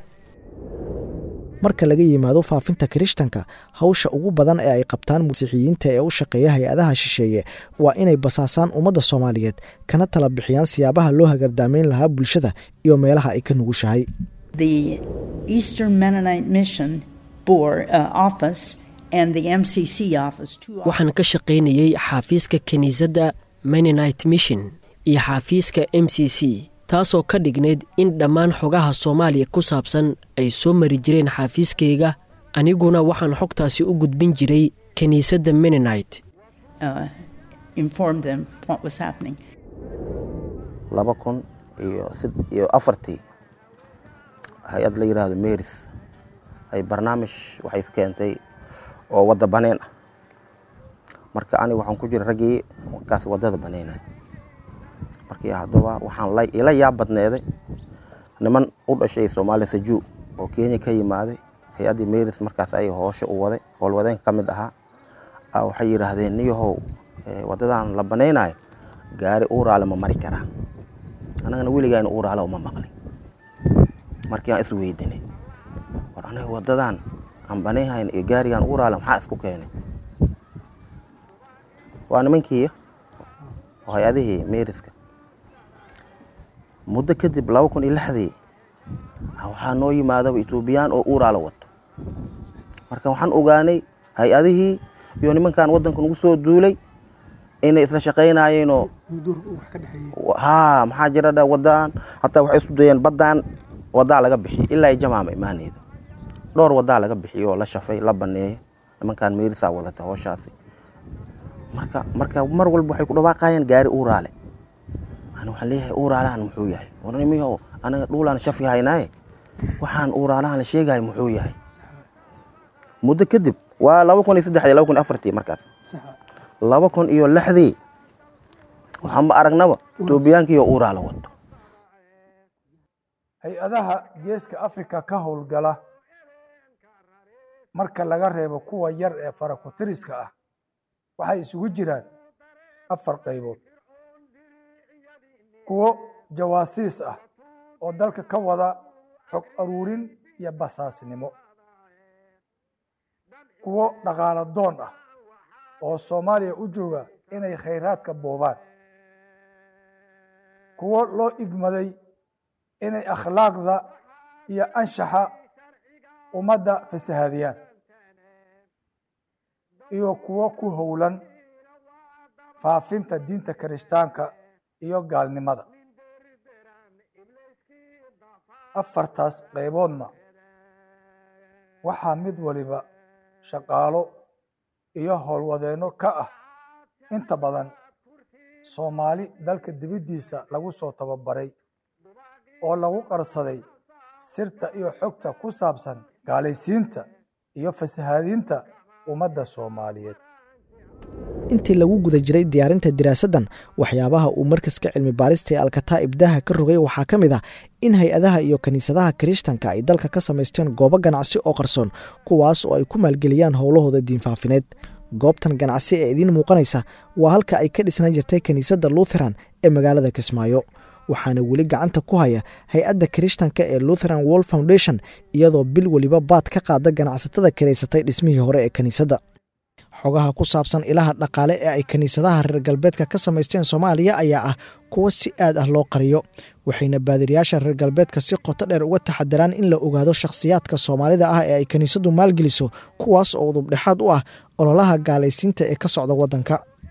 marka laga yimaado faafinta kirishtanka hawsha ugu badan ee ay qabtaan masiixiyiinta ee u shaqeeya hay-adaha shisheeye waa inay basaasaan ummadda soomaaliyeed kana tala bixiyaan siyaabaha loo hagardaamayn lahaa bulshada iyo meelaha ay ka nugushahay waxaan ka shaqaynayey xaafiiska kiniisadda menonite mission iyo xaafiiska m c c taasoo ka dhignayd in dhammaan xogaha soomaaliya ku saabsan ay soo mari jireen xaafiiskayga aniguna waxaan xogtaasi u gudbin jiray kiniisadda menonite laba kun iyo afartii hay-ad la yidhaahdo meris ay barnaamij waxay keentay oo wadda baneen ah marka aniga waxaan ku jira raggii markaas waddada baneynay markii haddaba waxaan ila yaab badneeday niman u dhashay soomaaliya sajuu oo kenya ka yimaaday hay-addii meris markaas ay hoosho u waday howlwadeenka ka mid ahaa waxay yidhaahdeen niyahow waddadan la banaynayo gaari uuraale ma mari karaa annagana weligayna uuraale uma maqlin markii aan isweydinay war aniga waddadan aan banayhayn iyo gaarigan uuraale maxaa isku keenay waa nimankii oo hay-adihii meeriska muddo kadib laba kun iyo lixdii waxaa noo yimaadaba etoobiyaan oo uuraala wato marka waxaan ogaanay hay-adihii iyo nimankan waddanka nagu soo duulay inay isla shaqaynayeenoo haa maxaa jira dha waddaan hataa waxay isku dayeen baddaan waddaa laga bixiyo ilaa ay jamaama imaanayda dhowr waddaa laga bixiyo oo la shafay la baneeyay nimankan meerisaa wadata hooshaasi marka marka mar walba waxay ku dhawaaqayeen gaari uuraale ani waxaan leeyahay uuraalahan muxuu yahay warnimiyo anaga dhuulaan shafi haynaaye waxaan uuraalahan la sheegayo muxuu yahay muddo kadib waa laba kun iyo saddexdii laba kun iyo afartii markaas laba kun iyo lixdii waxaanba aragnaba etoobiyaankiiyo uuraala wato hay-adaha geeska afrika ka howlgala marka laga reebo kuwa yar ee farakutiriska ah waxay isugu jiraan afar qaybood kuwo jawaasiis ah oo dalka ka wada xog aruurin iyo basaasnimo kuwo dhaqaalo doon ah oo soomaaliya u jooga inay khayraadka boobaan kuwo loo igmaday inay akhlaaqda iyo anshaxa ummadda fasahaadiyaan iyo kuwo ku howlan faafinta diinta kirishtaanka iyo gaalnimada afartaas qayboodna waxaa mid waliba shaqaalo iyo howlwadeenno ka ah inta badan soomaali dalka dibaddiisa lagu soo tababaray oo lagu qarsaday sirta iyo xogta ku saabsan gaalaysiinta iyo fasahaadinta ummadda soomaaliyeed intii lagu guda jiray diyaarinta diraasaddan waxyaabaha uu markaska cilmi baarista ee alkataa'ib daha ka rogay waxaa ka mid ah in hay-adaha iyo kiniisadaha kirishtanka ay dalka ka samaysteen goobo ganacsi oo qarsoon kuwaas oo ay ku maalgeliyaan howlahooda diinfaafineed goobtan ganacsi ee idiin muuqanaysa waa halka ay ka dhisnaan jirtay kiniisadda lutheran ee magaalada kismaayo waxaana weli gacanta ku haya hay-adda kirishtanka ee lutheran world foundation iyadoo bil weliba baad ka qaada ganacsatada kiraysatay dhismihii hore ee kiniisadda xogaha ku saabsan ilaha dhaqaale ee ay kiniisadaha reer galbeedka ka samaysteen soomaaliya ayaa ah kuwo si aad ah loo qariyo waxayna baadiriyaasha reer galbeedka si qoto dheer uga taxadiraan in la ogaado shakhsiyaadka soomaalida ah ee ay kiniisadu maalgeliso kuwaas oo udubdhexaad u ah ololaha gaalaysiinta ee ka socda waddanka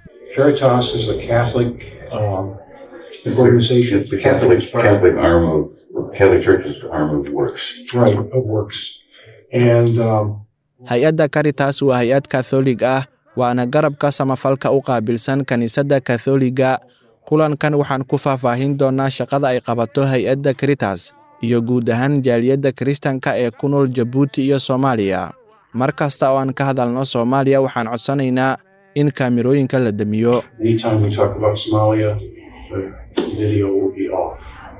It's organization. The Catholic, Catholic arm of, Catholic Church's arm of works. Right, of works. And, um, hay-adda caritas waa hay-ad katholig ah waana garabka samafalka u qaabilsan kiniisadda katholiga kulankan waxaan ku faahfaahin doonaa shaqada ay qabato hay-adda caritas iyo guud ahaan jaaliyadda kirishtanka ee ku nool jabuuti iyo soomaaliya mar kasta oo aan ka hadalno soomaaliya waxaan codsanaynaa in kaamirooyinka la demiyo anytime we talk about Somalia, the video will be off.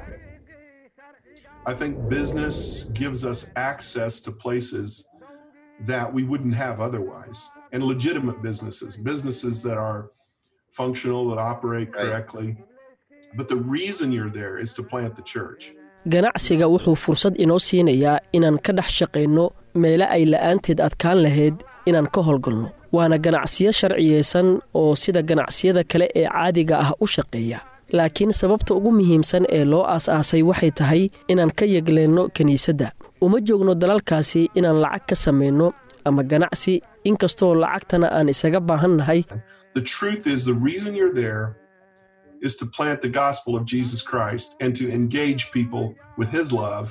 I think business gives us access to places that we wouldn't have otherwise, and legitimate businesses, businesses that are functional, that operate correctly. But the reason you're there is to plant the church. ganacsiga wuxuu fursad inoo siinayaa inaan ka dhex shaqayno meele ay la'aanteed adkaan lahayd inaan ka howlgalno waana ganacsiyo sharciyeysan oo sida ganacsiyada kale ee caadiga ah u shaqeeya laakiin sababta ugu muhiimsan ee loo aas-aasay waxay tahay inaan ka yegleenno kiniisadda uma joogno dalalkaasi inaan lacag ka samayno ama ganacsi inkastoo lacagtana aan isaga baahan nahay The truth is, the reason you're there is to plant the gospel of Jesus Christ and to engage people with his love.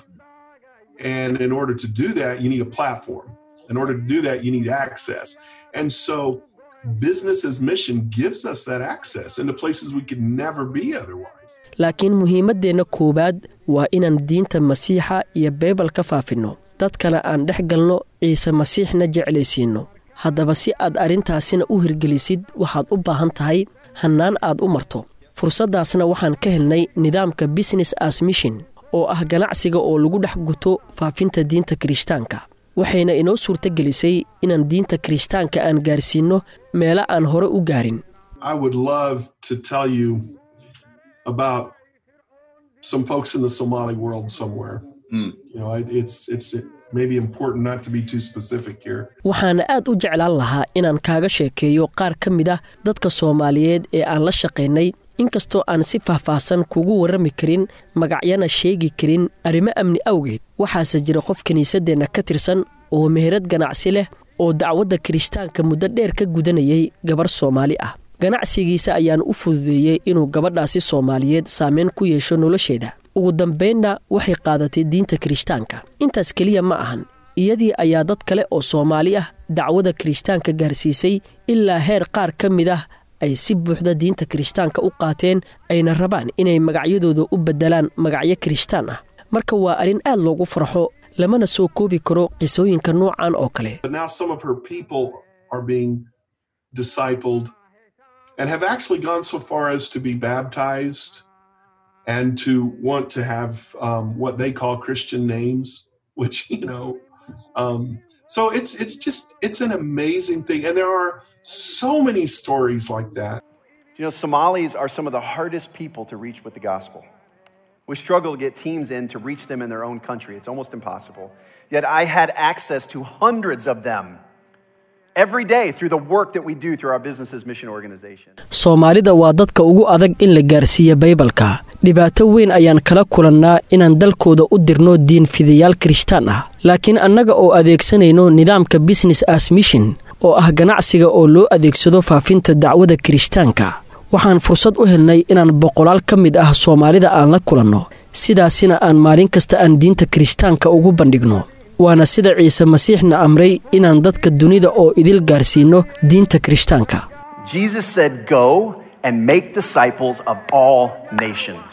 And in order to do that, you need a platform. In order to do that, you need access. And so, business's mission gives us that access into places we could never be otherwise. laakiin muhiimaddeenna koowaad waa inaan diinta masiixa iyo beybal ka faafinno dadkana aan dhex galno ciise masiixna jeclaysiinno haddaba si aad arrintaasina u hirgelisid waxaad u baahan tahay hannaan aad u marto fursaddaasna waxaan ka helnay nidaamka business as mission oo ah ganacsiga oo lagu dhex guto faafinta diinta kirishtaanka waxayna inoo suurto gelisay inaan diinta kirishtaanka aan gaarsiinno meelo aan hore u gaarin I would love to tell you about some folks in the Somali world somewhere. You know, it, it's it's maybe important not to be too specific here. waxaana aad u jeclaan lahaa inaan kaaga sheekeeyo qaar ka mid ah dadka soomaaliyeed ee aan la shaqaynay inkastoo aan si faahfaahsan kugu warrami karin magacyana sheegi karin arrimo amni awgeed waxaase jira qof kiniisaddeenna ka tirsan oo meherad ganacsi leh oo dacwadda kirishtaanka muddo dheer ka gudanayay gabar soomaali ah ganacsigiisa ayaan u fududeeyey inuu gabadhaasi soomaaliyeed saameyn ku yeesho nolosheeda ugu dambaynna waxay qaadatay diinta kirishtaanka intaas keliya ma ahan iyadii ayaa dad kale oo soomaali ah dacwada kirishtaanka gaarsiisay ilaa heer qaar ka mid ah ay si buuxda diinta kirishtaanka u qaateen ayna rabaan inay magacyadooda u beddelaan magacyo kirishtaan ah marka waa arrin aad loogu farxo lamana soo koobi karo qisooyinka noocan oo kale But now some of her people are being discipled and have actually gone so far as to be baptized and to want to have um, what they call Christian names, which, you know, um, So it's it's just it's an amazing thing, and there are so many stories like that. You know, Somalis are some of the hardest people to reach with the gospel. We struggle to get teams in to reach them in their own country. It's almost impossible. Yet I had access to hundreds of them every day through the work that we do through our business's mission organization. soomaalida waa dadka ugu adag in la gaarsiiya baybalka dhibaato weyn ayaan kala kulannaa inaan dalkooda u dirno diin fidayaal kirishtaan ah laakiin annaga oo adeegsanayno nidaamka business as mission oo ah ganacsiga oo loo adeegsado faafinta dacwada kirishtaanka waxaan fursad u helnay inaan boqolaal ka mid ah soomaalida aan la kulanno sidaasina aan maalin kasta aan diinta kirishtaanka ugu bandhigno waana sida ciise masiixna amray inaan dadka dunida oo idil gaarsiinno diinta kirishtaanka Jesus said, Go and make disciples of all nations.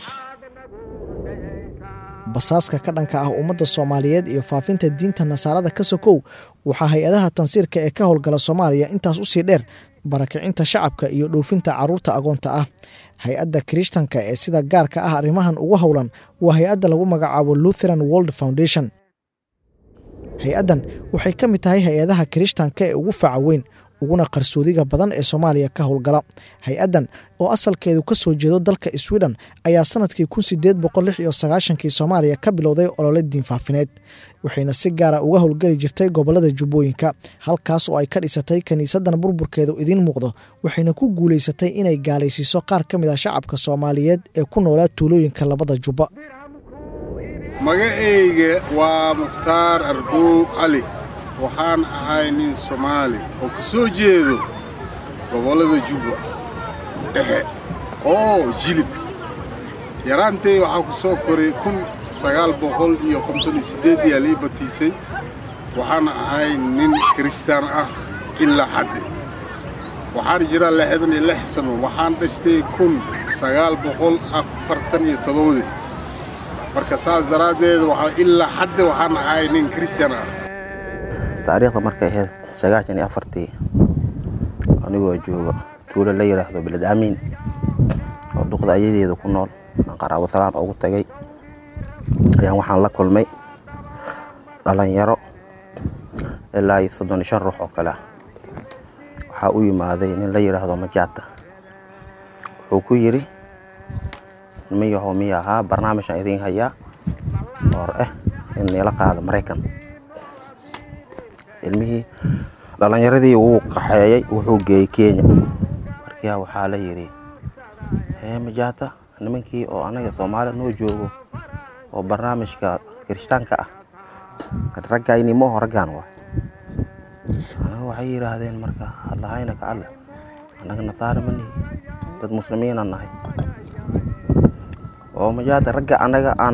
basaaska ka dhanka ah ummadda soomaaliyeed iyo faafinta diinta nasaarada ka sokow waxaa hay-adaha tansiirka ee ka howlgala soomaaliya intaas usii dheer barakicinta shacabka iyo dhoofinta carruurta agoonta ah hay-adda kirishtanka ee sida gaarka ah arrimahan ugu howlan waa hay-adda lagu magacaabo lutheran world foundation hay-addan waxay ka mid tahay hay-adaha kirishtanka ee ugu faca weyn uguna qarsoodiga badan ee soomaaliya ka howlgala hay-addan oo asalkeedu ka soo jeedo dalka sweden ayaa sanadkii kun sideed boqol lix iyo sagaashankii soomaaliya ka bilowday olole diinfaafineed waxayna si gaara uga howlgeli jirtay gobolada jubbooyinka halkaas oo ay ka dhisatay kiniisaddan burburkeedu idiin muuqdo waxayna ku guulaysatay inay gaalaysiiso qaar ka mid ah shacabka soomaaliyeed ee ku noolaa tuulooyinka labada jubba magacayga waa mukhtaar arbow cali waxaan ahay nin soomaali oo ka soo jeedo gobollada jubba dhexe oo jilib yaraantay waxaa ku soo koray kun sagaal boqol iyo konton iyo siddeedii alii batiisay waxaan ahay nin kiristaan ah ilaa xadde waxaan jiraa lixdan iyo lix sano waxaan dhashtay kun sagaal boqol afartan iyo toddobadii marka saas daraaddeed waxaa ilaa xadde waxaan ahay nin kiristaan ah taariikhda markay ahayd sagaashan iyo afartii anigoo jooga tuulo la yidhaahdo beled amiin oo duqda ayadeeda ku nool aan qaraabo salaan ugu tagay ayaan waxaan la kulmay dhalinyaro ilaa iyo soddon iyo shan ruux oo kale ah waxaa u yimaaday nin la yidhaahdo majaata wuxuu ku yidhi nimayahow miya ahaa barnaamijaan idiin hayaa oor ah in niila qaado maraykan ilmihii dhalinyaradii wuu qaxeeyey wuxuu geeyey kenya markiyaa waxaa la yidhi hee majaata nimankii oo anaga soomaaliya noo joogo oo barnaamijka kirishtaanka ah raggayni mooho raggaan waa anaga waxay yidhaahdeen marka allahayna ka alle annaga nasaara ma nihi dad muslimiina nahay oo majaata ragga annaga aan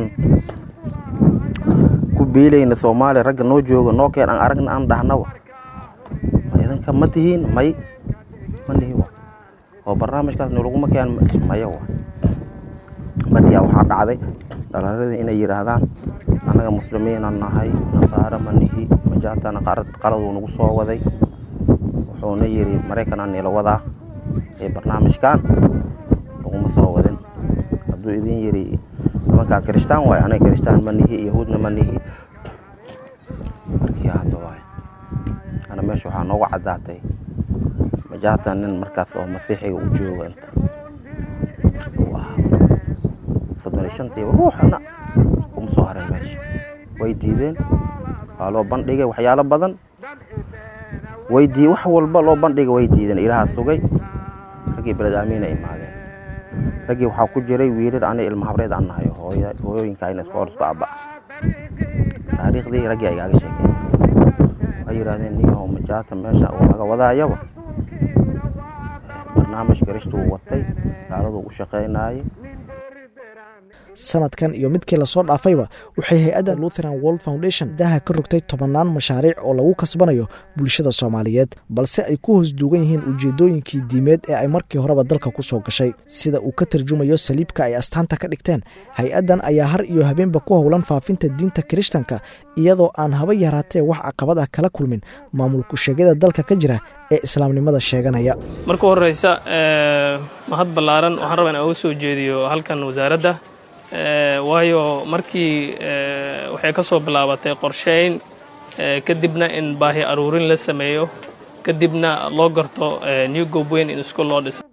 ku biilayna soomaaliya ragga noo jooga noo keen aan aragna aan dhahnaba ma idinka ma tihiin may ma nihi wa oo barnaamijkaas nolaguma keen maya wa markiyaa waxaa dhacday dhalinyaradii inay yidhaahdaan annaga muslimiina nahay nasaara ma nihi majaatana qaladuu nagu soo waday wuxuuna yidhi maraykanaa nila wadaa ee barnaamijkan laguma soo wadin hadduu idin yidhi nimankaan kirishtaan waay anaga kirishtaan ma nihi yahuudna ma nihi markii hadda waay ana meesha waxaa noogu caddaatay majaata nin markaas oo masiixiga u jooga inta uu ahaa soddon iyo shantii ruuxana kuma soo harin meesha way diideen waa loo bandhigay waxyaalo badan way dii wax walba loo bandhigay way diideen ilaaha sugay raggii beled aamiina imaadeen raggii waxaa ku jiray wiilal ani ilma habreed aan nahay hooyooyinka ayna isku hor isku abba taariikhdii raggii ay gaaga sheekeen waxay yidhahdeen niyahow majaata meesha uu laga wadaayaba barnaamij garishtuu watay gaaladuu u shaqaynaayay sanadkan iyo midkii lasoo dhaafayba waxay hay-adda lutheran world foundation daha ka rogtay tobannaan mashaariic oo lagu kasbanayo bulshada soomaaliyeed balse ay ku hoos duugan yihiin ujeedooyinkii diimeed ee ay markii horeba dalka ku soo gashay sida uu ka tarjumayo saliibka ay astaanta ka dhigteen hay-addan ayaa har iyo habeenba ku howlan faafinta diinta kirishtanka iyadoo aan haba yaraatee wax caqabad ah kala kulmin maamulku sheegyada dalka ka jira ee islaamnimada sheeganaya marka horeysa mahad ballaaran waxaan rabaa in uga soo jeediyo halkan wasaaradda waayo markii waxay ka soo bilaabatay qorsheyn kadibna in baahi aruurin la sameeyo kadibna loo garto new gobweyn in iskuul loo dhisa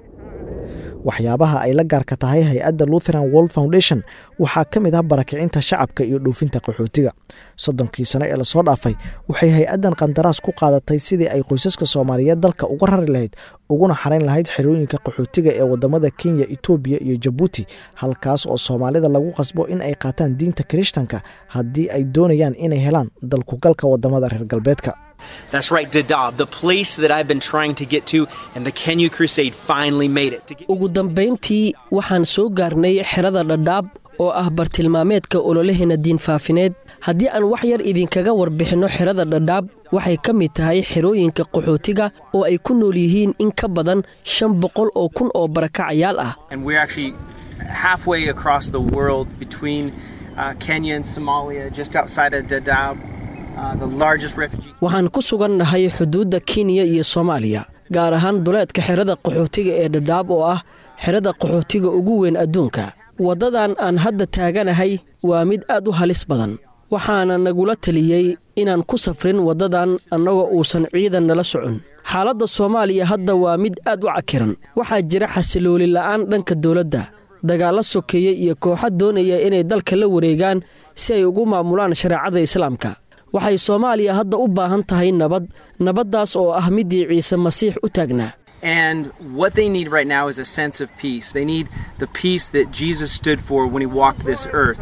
waxyaabaha ay la gaarka tahay hay-adda lutheran world foundation waxaa ka mid ah barakicinta shacabka iyo dhoofinta qaxootiga soddonkii sano ee lasoo dhaafay waxay hay-addan qandaraas ku qaadatay sidii ay qoysaska soomaaliyeed dalka uga rari lahayd uguna xarayn lahayd xerooyinka qaxootiga ee wadamada kenya etoobiya iyo jabuuti halkaas oo soomaalida lagu qasbo in ay qaataan diinta kirishtanka haddii ay doonayaan inay helaan dalkugalka wadamada reer galbeedka That's right, Dadaab, the place that I've been trying to get to, and the Kenya Crusade finally made it. ugu dambayntii waxaan soo gaarnay xerada dhadhaab oo ah bartilmaameedka ololaheena diinfaafineed haddii aan wax yar idinkaga warbixinno xerada dhadhaab waxay ka mid tahay xerooyinka qaxootiga oo ay ku nool yihiin in ka badan shan boqol oo kun oo barakacayaal ah And we're actually halfway across the world between uh, Kenya and Somalia, just outside of Dadaab, uh, the largest refugee. waxaan ku sugannahay xuduudda kenya iyo soomaaliya gaar ahaan duleedka xerada qaxootiga ee dhadhaab oo ah xerada qaxootiga ugu weyn adduunka waddadan aan hadda taaganahay waa mid aad u halis badan waxaana nagula taliyey inaan ku safrin waddadan annagoo uusan ciidan nala socon xaaladda soomaaliya hadda waa mid aad u cakiran waxaa jira xasilooli la'aan dhanka dowladda dagaallo sokeeye iyo kooxa doonaya inay dalka la wareegaan si ay ugu maamulaan shareecada islaamka waxay soomaaliya hadda u baahan tahay nabad nabaddaas oo ah middii ciise masiix u taagnaa And what they need right now is a sense of peace. They need the peace that Jesus stood for when he walked this earth.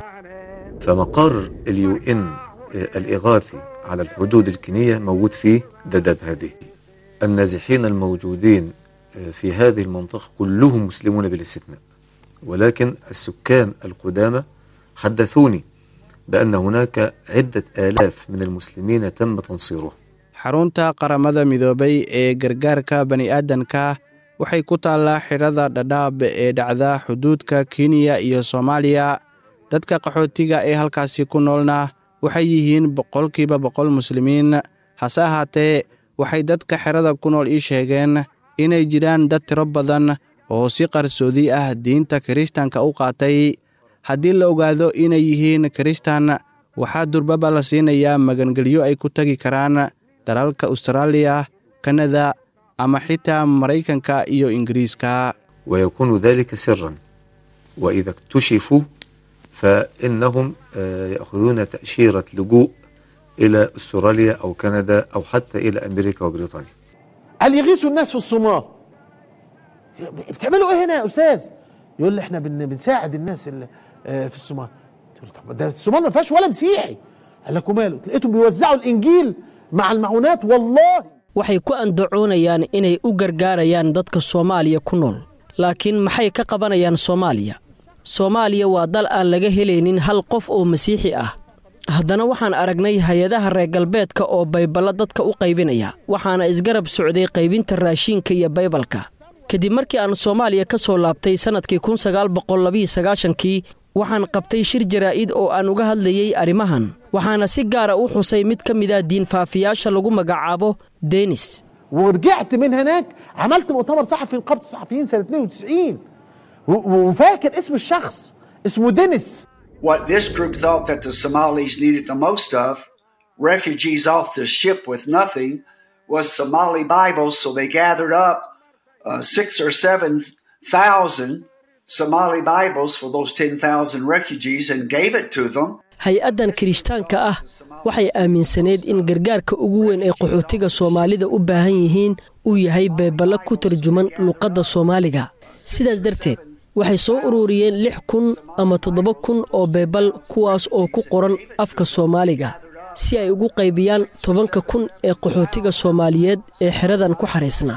فمقر اليو ان الإغاثي على الحدود الكينية موجود في ددب هذه النازحين الموجودين في هذه المنطقة كلهم مسلمون بالاستثناء ولكن السكان القدامى حدثوني بأن هناك عدة آلاف من المسلمين تم تنصيرهم xarunta qaramada midoobay ee gargaarka bani'aadanka waxay ku taallaa xidhada dhadhaab ee dhacda xuduudka kenya iyo soomaaliya dadka qaxootiga ee halkaasi ku noolna waxay yihiin boqolkiiba boqol muslimiin hase ahaatee waxay dadka xerada ku nool ii sheegeen inay jiraan dad tiro badan oo si qarsoodi ah diinta kirishtanka u qaatay haddii la ogaado inay yihiin kirishtan waxaa durbaba la siinayaa magangelyo ay ku tegi karaan dalalka austraaliya kanada ama xitaa maraykanka iyo ingiriiska ويكون ذلك سرا وإذا اكتشفوا فإنهم آه، يأخذون تأشيرة لجوء إلى أستراليا أو كندا أو حتى إلى أمريكا وبريطانيا قال يغيثوا الناس في الصومال بتعملوا ايه هنا يا استاذ يقول لي احنا بن بنساعد الناس اللي آه، في الصومال قلت له طب ده الصومال ما فيهاش ولا مسيحي قال لك وماله لقيتهم بيوزعوا الانجيل مع المعونات والله waxay ku andacoonayaan inay u gargaarayaan dadka soomaaliya ku nool laakiin maxay ka qabanayaan soomaaliya soomaaliya waa dal aan laga helaynin hal qof oo masiixi ah haddana waxaan aragnay hay-adaha reer galbeedka oo bayballo dadka u qaybinaya waxaana isgarab socday qaybinta raashiinka iyo baybalka kadib markii aan soomaaliya ka soo laabtay sannadkii kun sagaal boqol labiyo sagaashankii waxaan qabtay shir jaraa'id oo aan uga hadlayey arrimahan waxaana si gaara u xusay mid ka mid ah diinfaafiyaasha lagu magacaabo denis ورجعت من هناك عملت مؤتمر صحفي نقابه الصحفيين سنه 92 و- وفاكر اسم الشخص اسمه دينيس What this group thought that the Somalis needed the most of, refugees off the ship with nothing, was Somali Bibles. So they gathered up uh, six or seven thousand Somali Bibles for those 10,000 refugees and gave it to them. hay-addan kirishtaanka ah waxay aaminsaneed in gargaarka ugu weyn ee qaxootiga soomaalida u baahan yihiin uu yahay beeballo ku tarjuman luqadda soomaaliga sidaas darteed waxay soo ururiyeen lix kun ama toddoba kun oo beebal kuwaas oo ku qoran afka soomaaliga si ay ugu qaybiyaan tobanka kun ee qaxootiga soomaaliyeed ee xeradan ku xariisnaa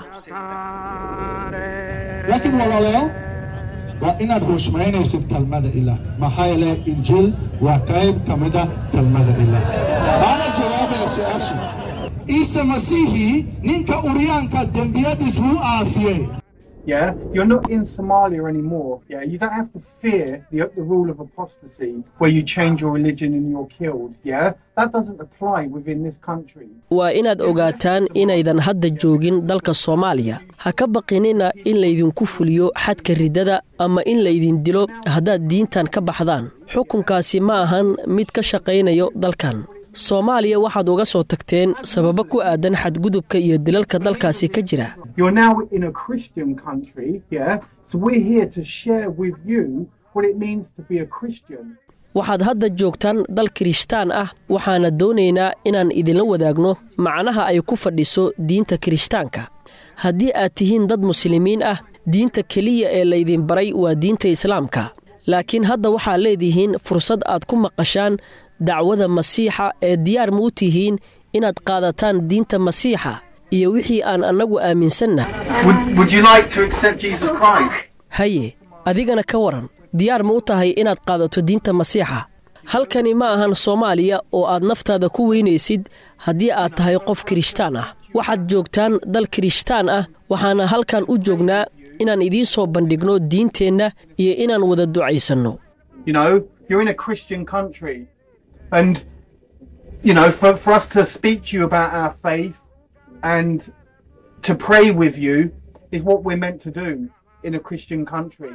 laakiin walaalayaal waa inaad rushmaynaysid kelmada ilaah maxaa yeele injiil waa qayb ka mid ah kelmada ilaah baana jawaabaya su-aasha ciise masiihii ninka uryaanka dembiyadiis wuu aafiyey Yeah, you're not in Somalia anymore. Yeah, you don't have to fear the, the rule of apostasy where you change your religion and you're killed. Yeah, that doesn't apply within this country. waa inaad ogaataan inaydan hadda joogin dalka soomaaliya ha ka baqinina in laydinku fuliyo xadka riddada ama in laydin dilo haddaad diintan ka baxdaan xukunkaasi ma ahan mid ka shaqaynayo dalkan soomaaliya waxaad uga soo tagteen sababo ku aadan xadgudubka iyo dilalka dalkaasi ka jira You're now in a Christian country, yeah? So we're here to share with you what it means to be a Christian. waxaad hadda joogtaan dal kirishtaan ah waxaana doonaynaa inaan idinla wadaagno macnaha ay ku fadhiso diinta kirishtaanka haddii aad tihiin dad muslimiin ah diinta keliya ee laydin baray waa diinta islaamka laakiin hadda waxaad leedihiin fursad aad ku maqashaan dacwada masiixa ee diyaar ma u tihiin inaad qaadataan diinta masiixa iyo wixii aan annagu aaminsanna Would, would you like to accept Jesus Christ? haye adigana ka waran diyaar ma u tahay inaad qaadato diinta masiixa halkani ma ahan soomaaliya oo aad naftaada ku weynaysid haddii aad tahay qof kirishtaan ah waxaad joogtaan dal kirishtaan ah waxaana halkan u joognaa inaan idiin soo bandhigno diinteenna iyo inaan wada ducaysanno You know, you're in a Christian country. And, you know, for, for us to speak to you about our faith and to pray with you is what we're meant to do in a Christian country.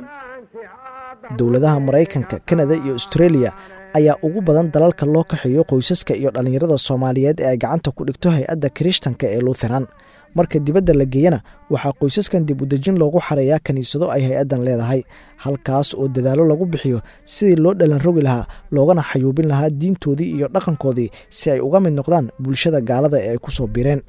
dowladaha maraykanka kanada iyo austreeliya ayaa ugu badan dalalka loo kaxeeyo qoysaska iyo dhallinyarada soomaaliyeed ee ay gacanta ku dhigto hay-adda kirishtanka ee luutheran marka dibadda la geeyana waxaa qoysaskan dib udejin loogu xareeyaa kiniisado ay hay-addan leedahay halkaas oo dadaallo lagu bixiyo sidii loo dhalan rogi lahaa loogana xayuubin lahaa diintoodii iyo dhaqankoodii si ay uga mid noqdaan bulshada gaalada ee ay ku soo biireen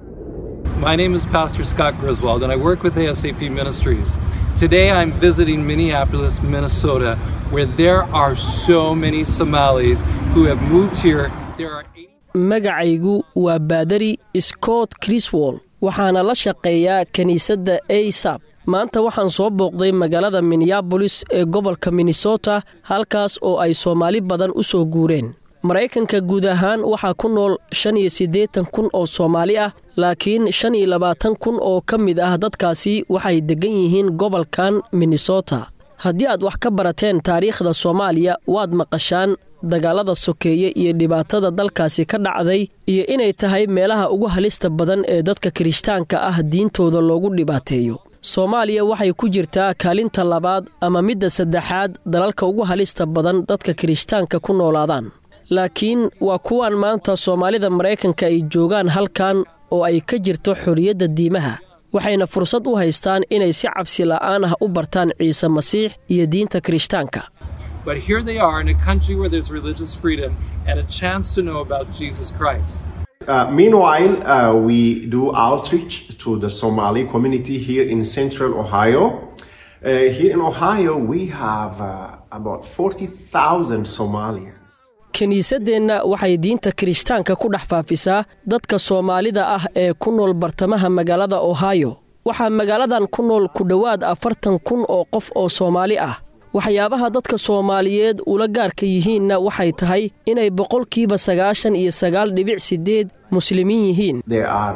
My name is Pastor Scott Griswold, and I work with ASAP Ministries. Today I'm visiting Minneapolis, Minnesota, where there are so many Somalis who have moved here. There are magacaygu waa baadari scott criswol waxaana la shaqeeyaa kiniisadda asap maanta waxaan soo booqday magaalada minneabolis ee gobolka minnesota halkaas oo ay soomaali badan u soo guureen maraykanka guud ahaan waxaa ku nool shan iyo siddeetan kun oo soomaali ah laakiin shan iyo labaatan kun oo ka mid ah dadkaasi waxay deggan yihiin gobolkan minnesota haddii aad wax ka barateen taariikhda soomaaliya waad maqashaan dagaalada sokeeye iyo dhibaatada dalkaasi ka dhacday iyo inay tahay meelaha ugu halista badan ee dadka kirishtaanka ah diintooda loogu dhibaateeyo soomaaliya waxay ku jirtaa kaalinta labaad ama midda saddexaad dalalka ugu halista badan dadka kirishtaanka ku noolaadaan laakiin waa kuwan maanta soomaalida maraykanka ay joogaan halkan oo ay ka jirto xorriyadda diimaha waxayna fursad u haystaan inay si cabsi la'aan ah u bartaan ciise masiix iyo diinta kirishtaanka But here they are in a country where there's religious freedom and a chance to know about Jesus Christ. Uh, meanwhile, uh, we do outreach to the Somali community here in central Ohio. Uh, here in Ohio, we have uh, about 40,000 Somalians. kiniisaddeenna waxay diinta kirishtaanka ku dhex faafisaa dadka soomaalida ah ee ku nool bartamaha magaalada ohio waxaa magaaladan ku nool ku dhowaad afartan kun oo qof oo soomaali ah waxyaabaha dadka soomaaliyeed ula gaarka yihiinna waxay tahay inay boqolkiiba sagaashan iyo sagaal dhibic siddeed muslimiin yihiin There are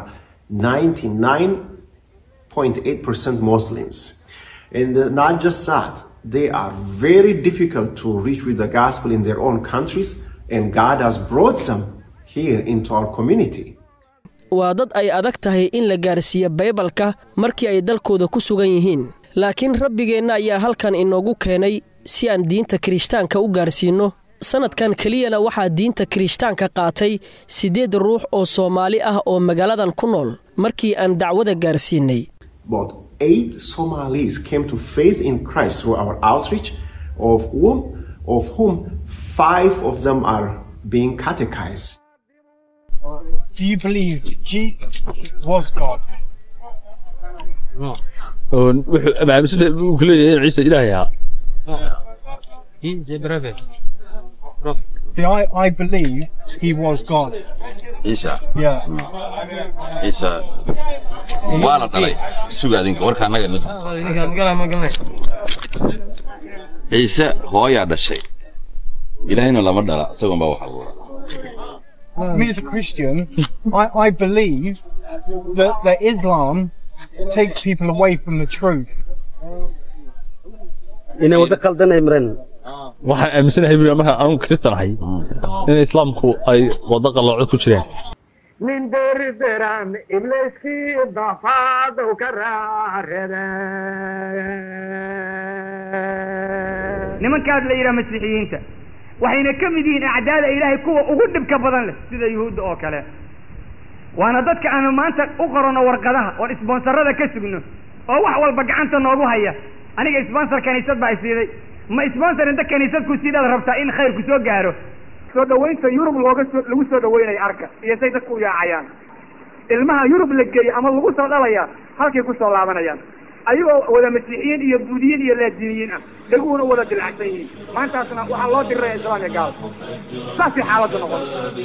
99.8% Muslims. And uh, not just that, they are very difficult to reach with the gospel in their own countries, and God has brought them here into our community. waa dad ay adag tahay in la gaarsiiyo baybalka markii ay dalkooda ku sugan yihiin laakiin rabbigeenna ayaa halkan inoogu keenay si aan diinta kirishtaanka u gaarsiinno sannadkan keliyana waxaa diinta kirishtaanka qaatay siddeed ruux oo soomaali ah oo magaaladan ku nool markii aan dacwada gaarsiinay About eight Somalis came to faith in Christ through our outreach, of whom, of whom five of them are being catechized. Do you believe Jesus was God? aaminsan uu ku leeyahay in ciise ilaahay ahaa See, I, I believe he was God. ciisa Yeah. ciisa waa la dhalay suga adinka warka annaga ciise hooyaa dhashay ilaahayna lama dhala isagoon baa wax abuura Me as a Christian, I, I believe that, that Islam takes people away from the truth. inay waddo qaldanay mareen waxaan aaminsanahay buu markaan anugu kiristanahay in islaamku ay waddo qallooco ku jiraan nin deri deran ibliskii dafaadow ka raarede nimankaas la yidhaha masiixiyiinta waxayna ka mid yihiin acdaada ilaahay kuwa ugu dhibka badan leh sida yuhuudda oo kale waana dadka aanu maanta u qoranno warqadaha oon isbonsarada ka sugno oo wax walba gacanta noogu haya aniga sponsor kaniisad baa isiiday ma sponsor inta kaniisadku sidaad rabtaa in khayrku soo gaaro soo dhawaynta yurub looga soo lagu soo dhawaynayo arka iyo say dadku u yaacayaan ilmaha yurub la geeyo ama lagu soo dhalaya halkay ku soo laabanayaan ayagoo wada masiixiyiin iyo buudiyiin iyo laadiniyiin ah dhaguhuna wada dilacsan yihiin maantaasna waxaa loo diriraya islaam iyo gaal saasay xaaladdu noqon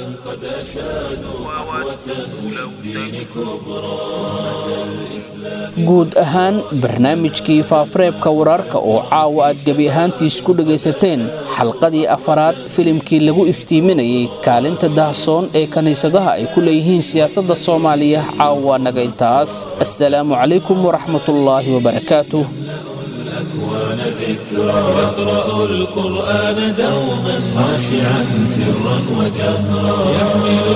guud ahaan barnaamijkii faafareebka wararka oo caawa aad gebi ahaantiis ku dhegaysateen xalqadii afaraad filimkii lagu iftiiminayay kaalinta dahsoon ee kiniisadaha ay ku leeyihiin siyaasadda soomaaliya caawa naga intaas assalaamu calaykum waraxmatullaahi wabarakaatuh الأكوان ذكرى يقرأ القرآن دوما خاشعا سرا وجهرا يحمل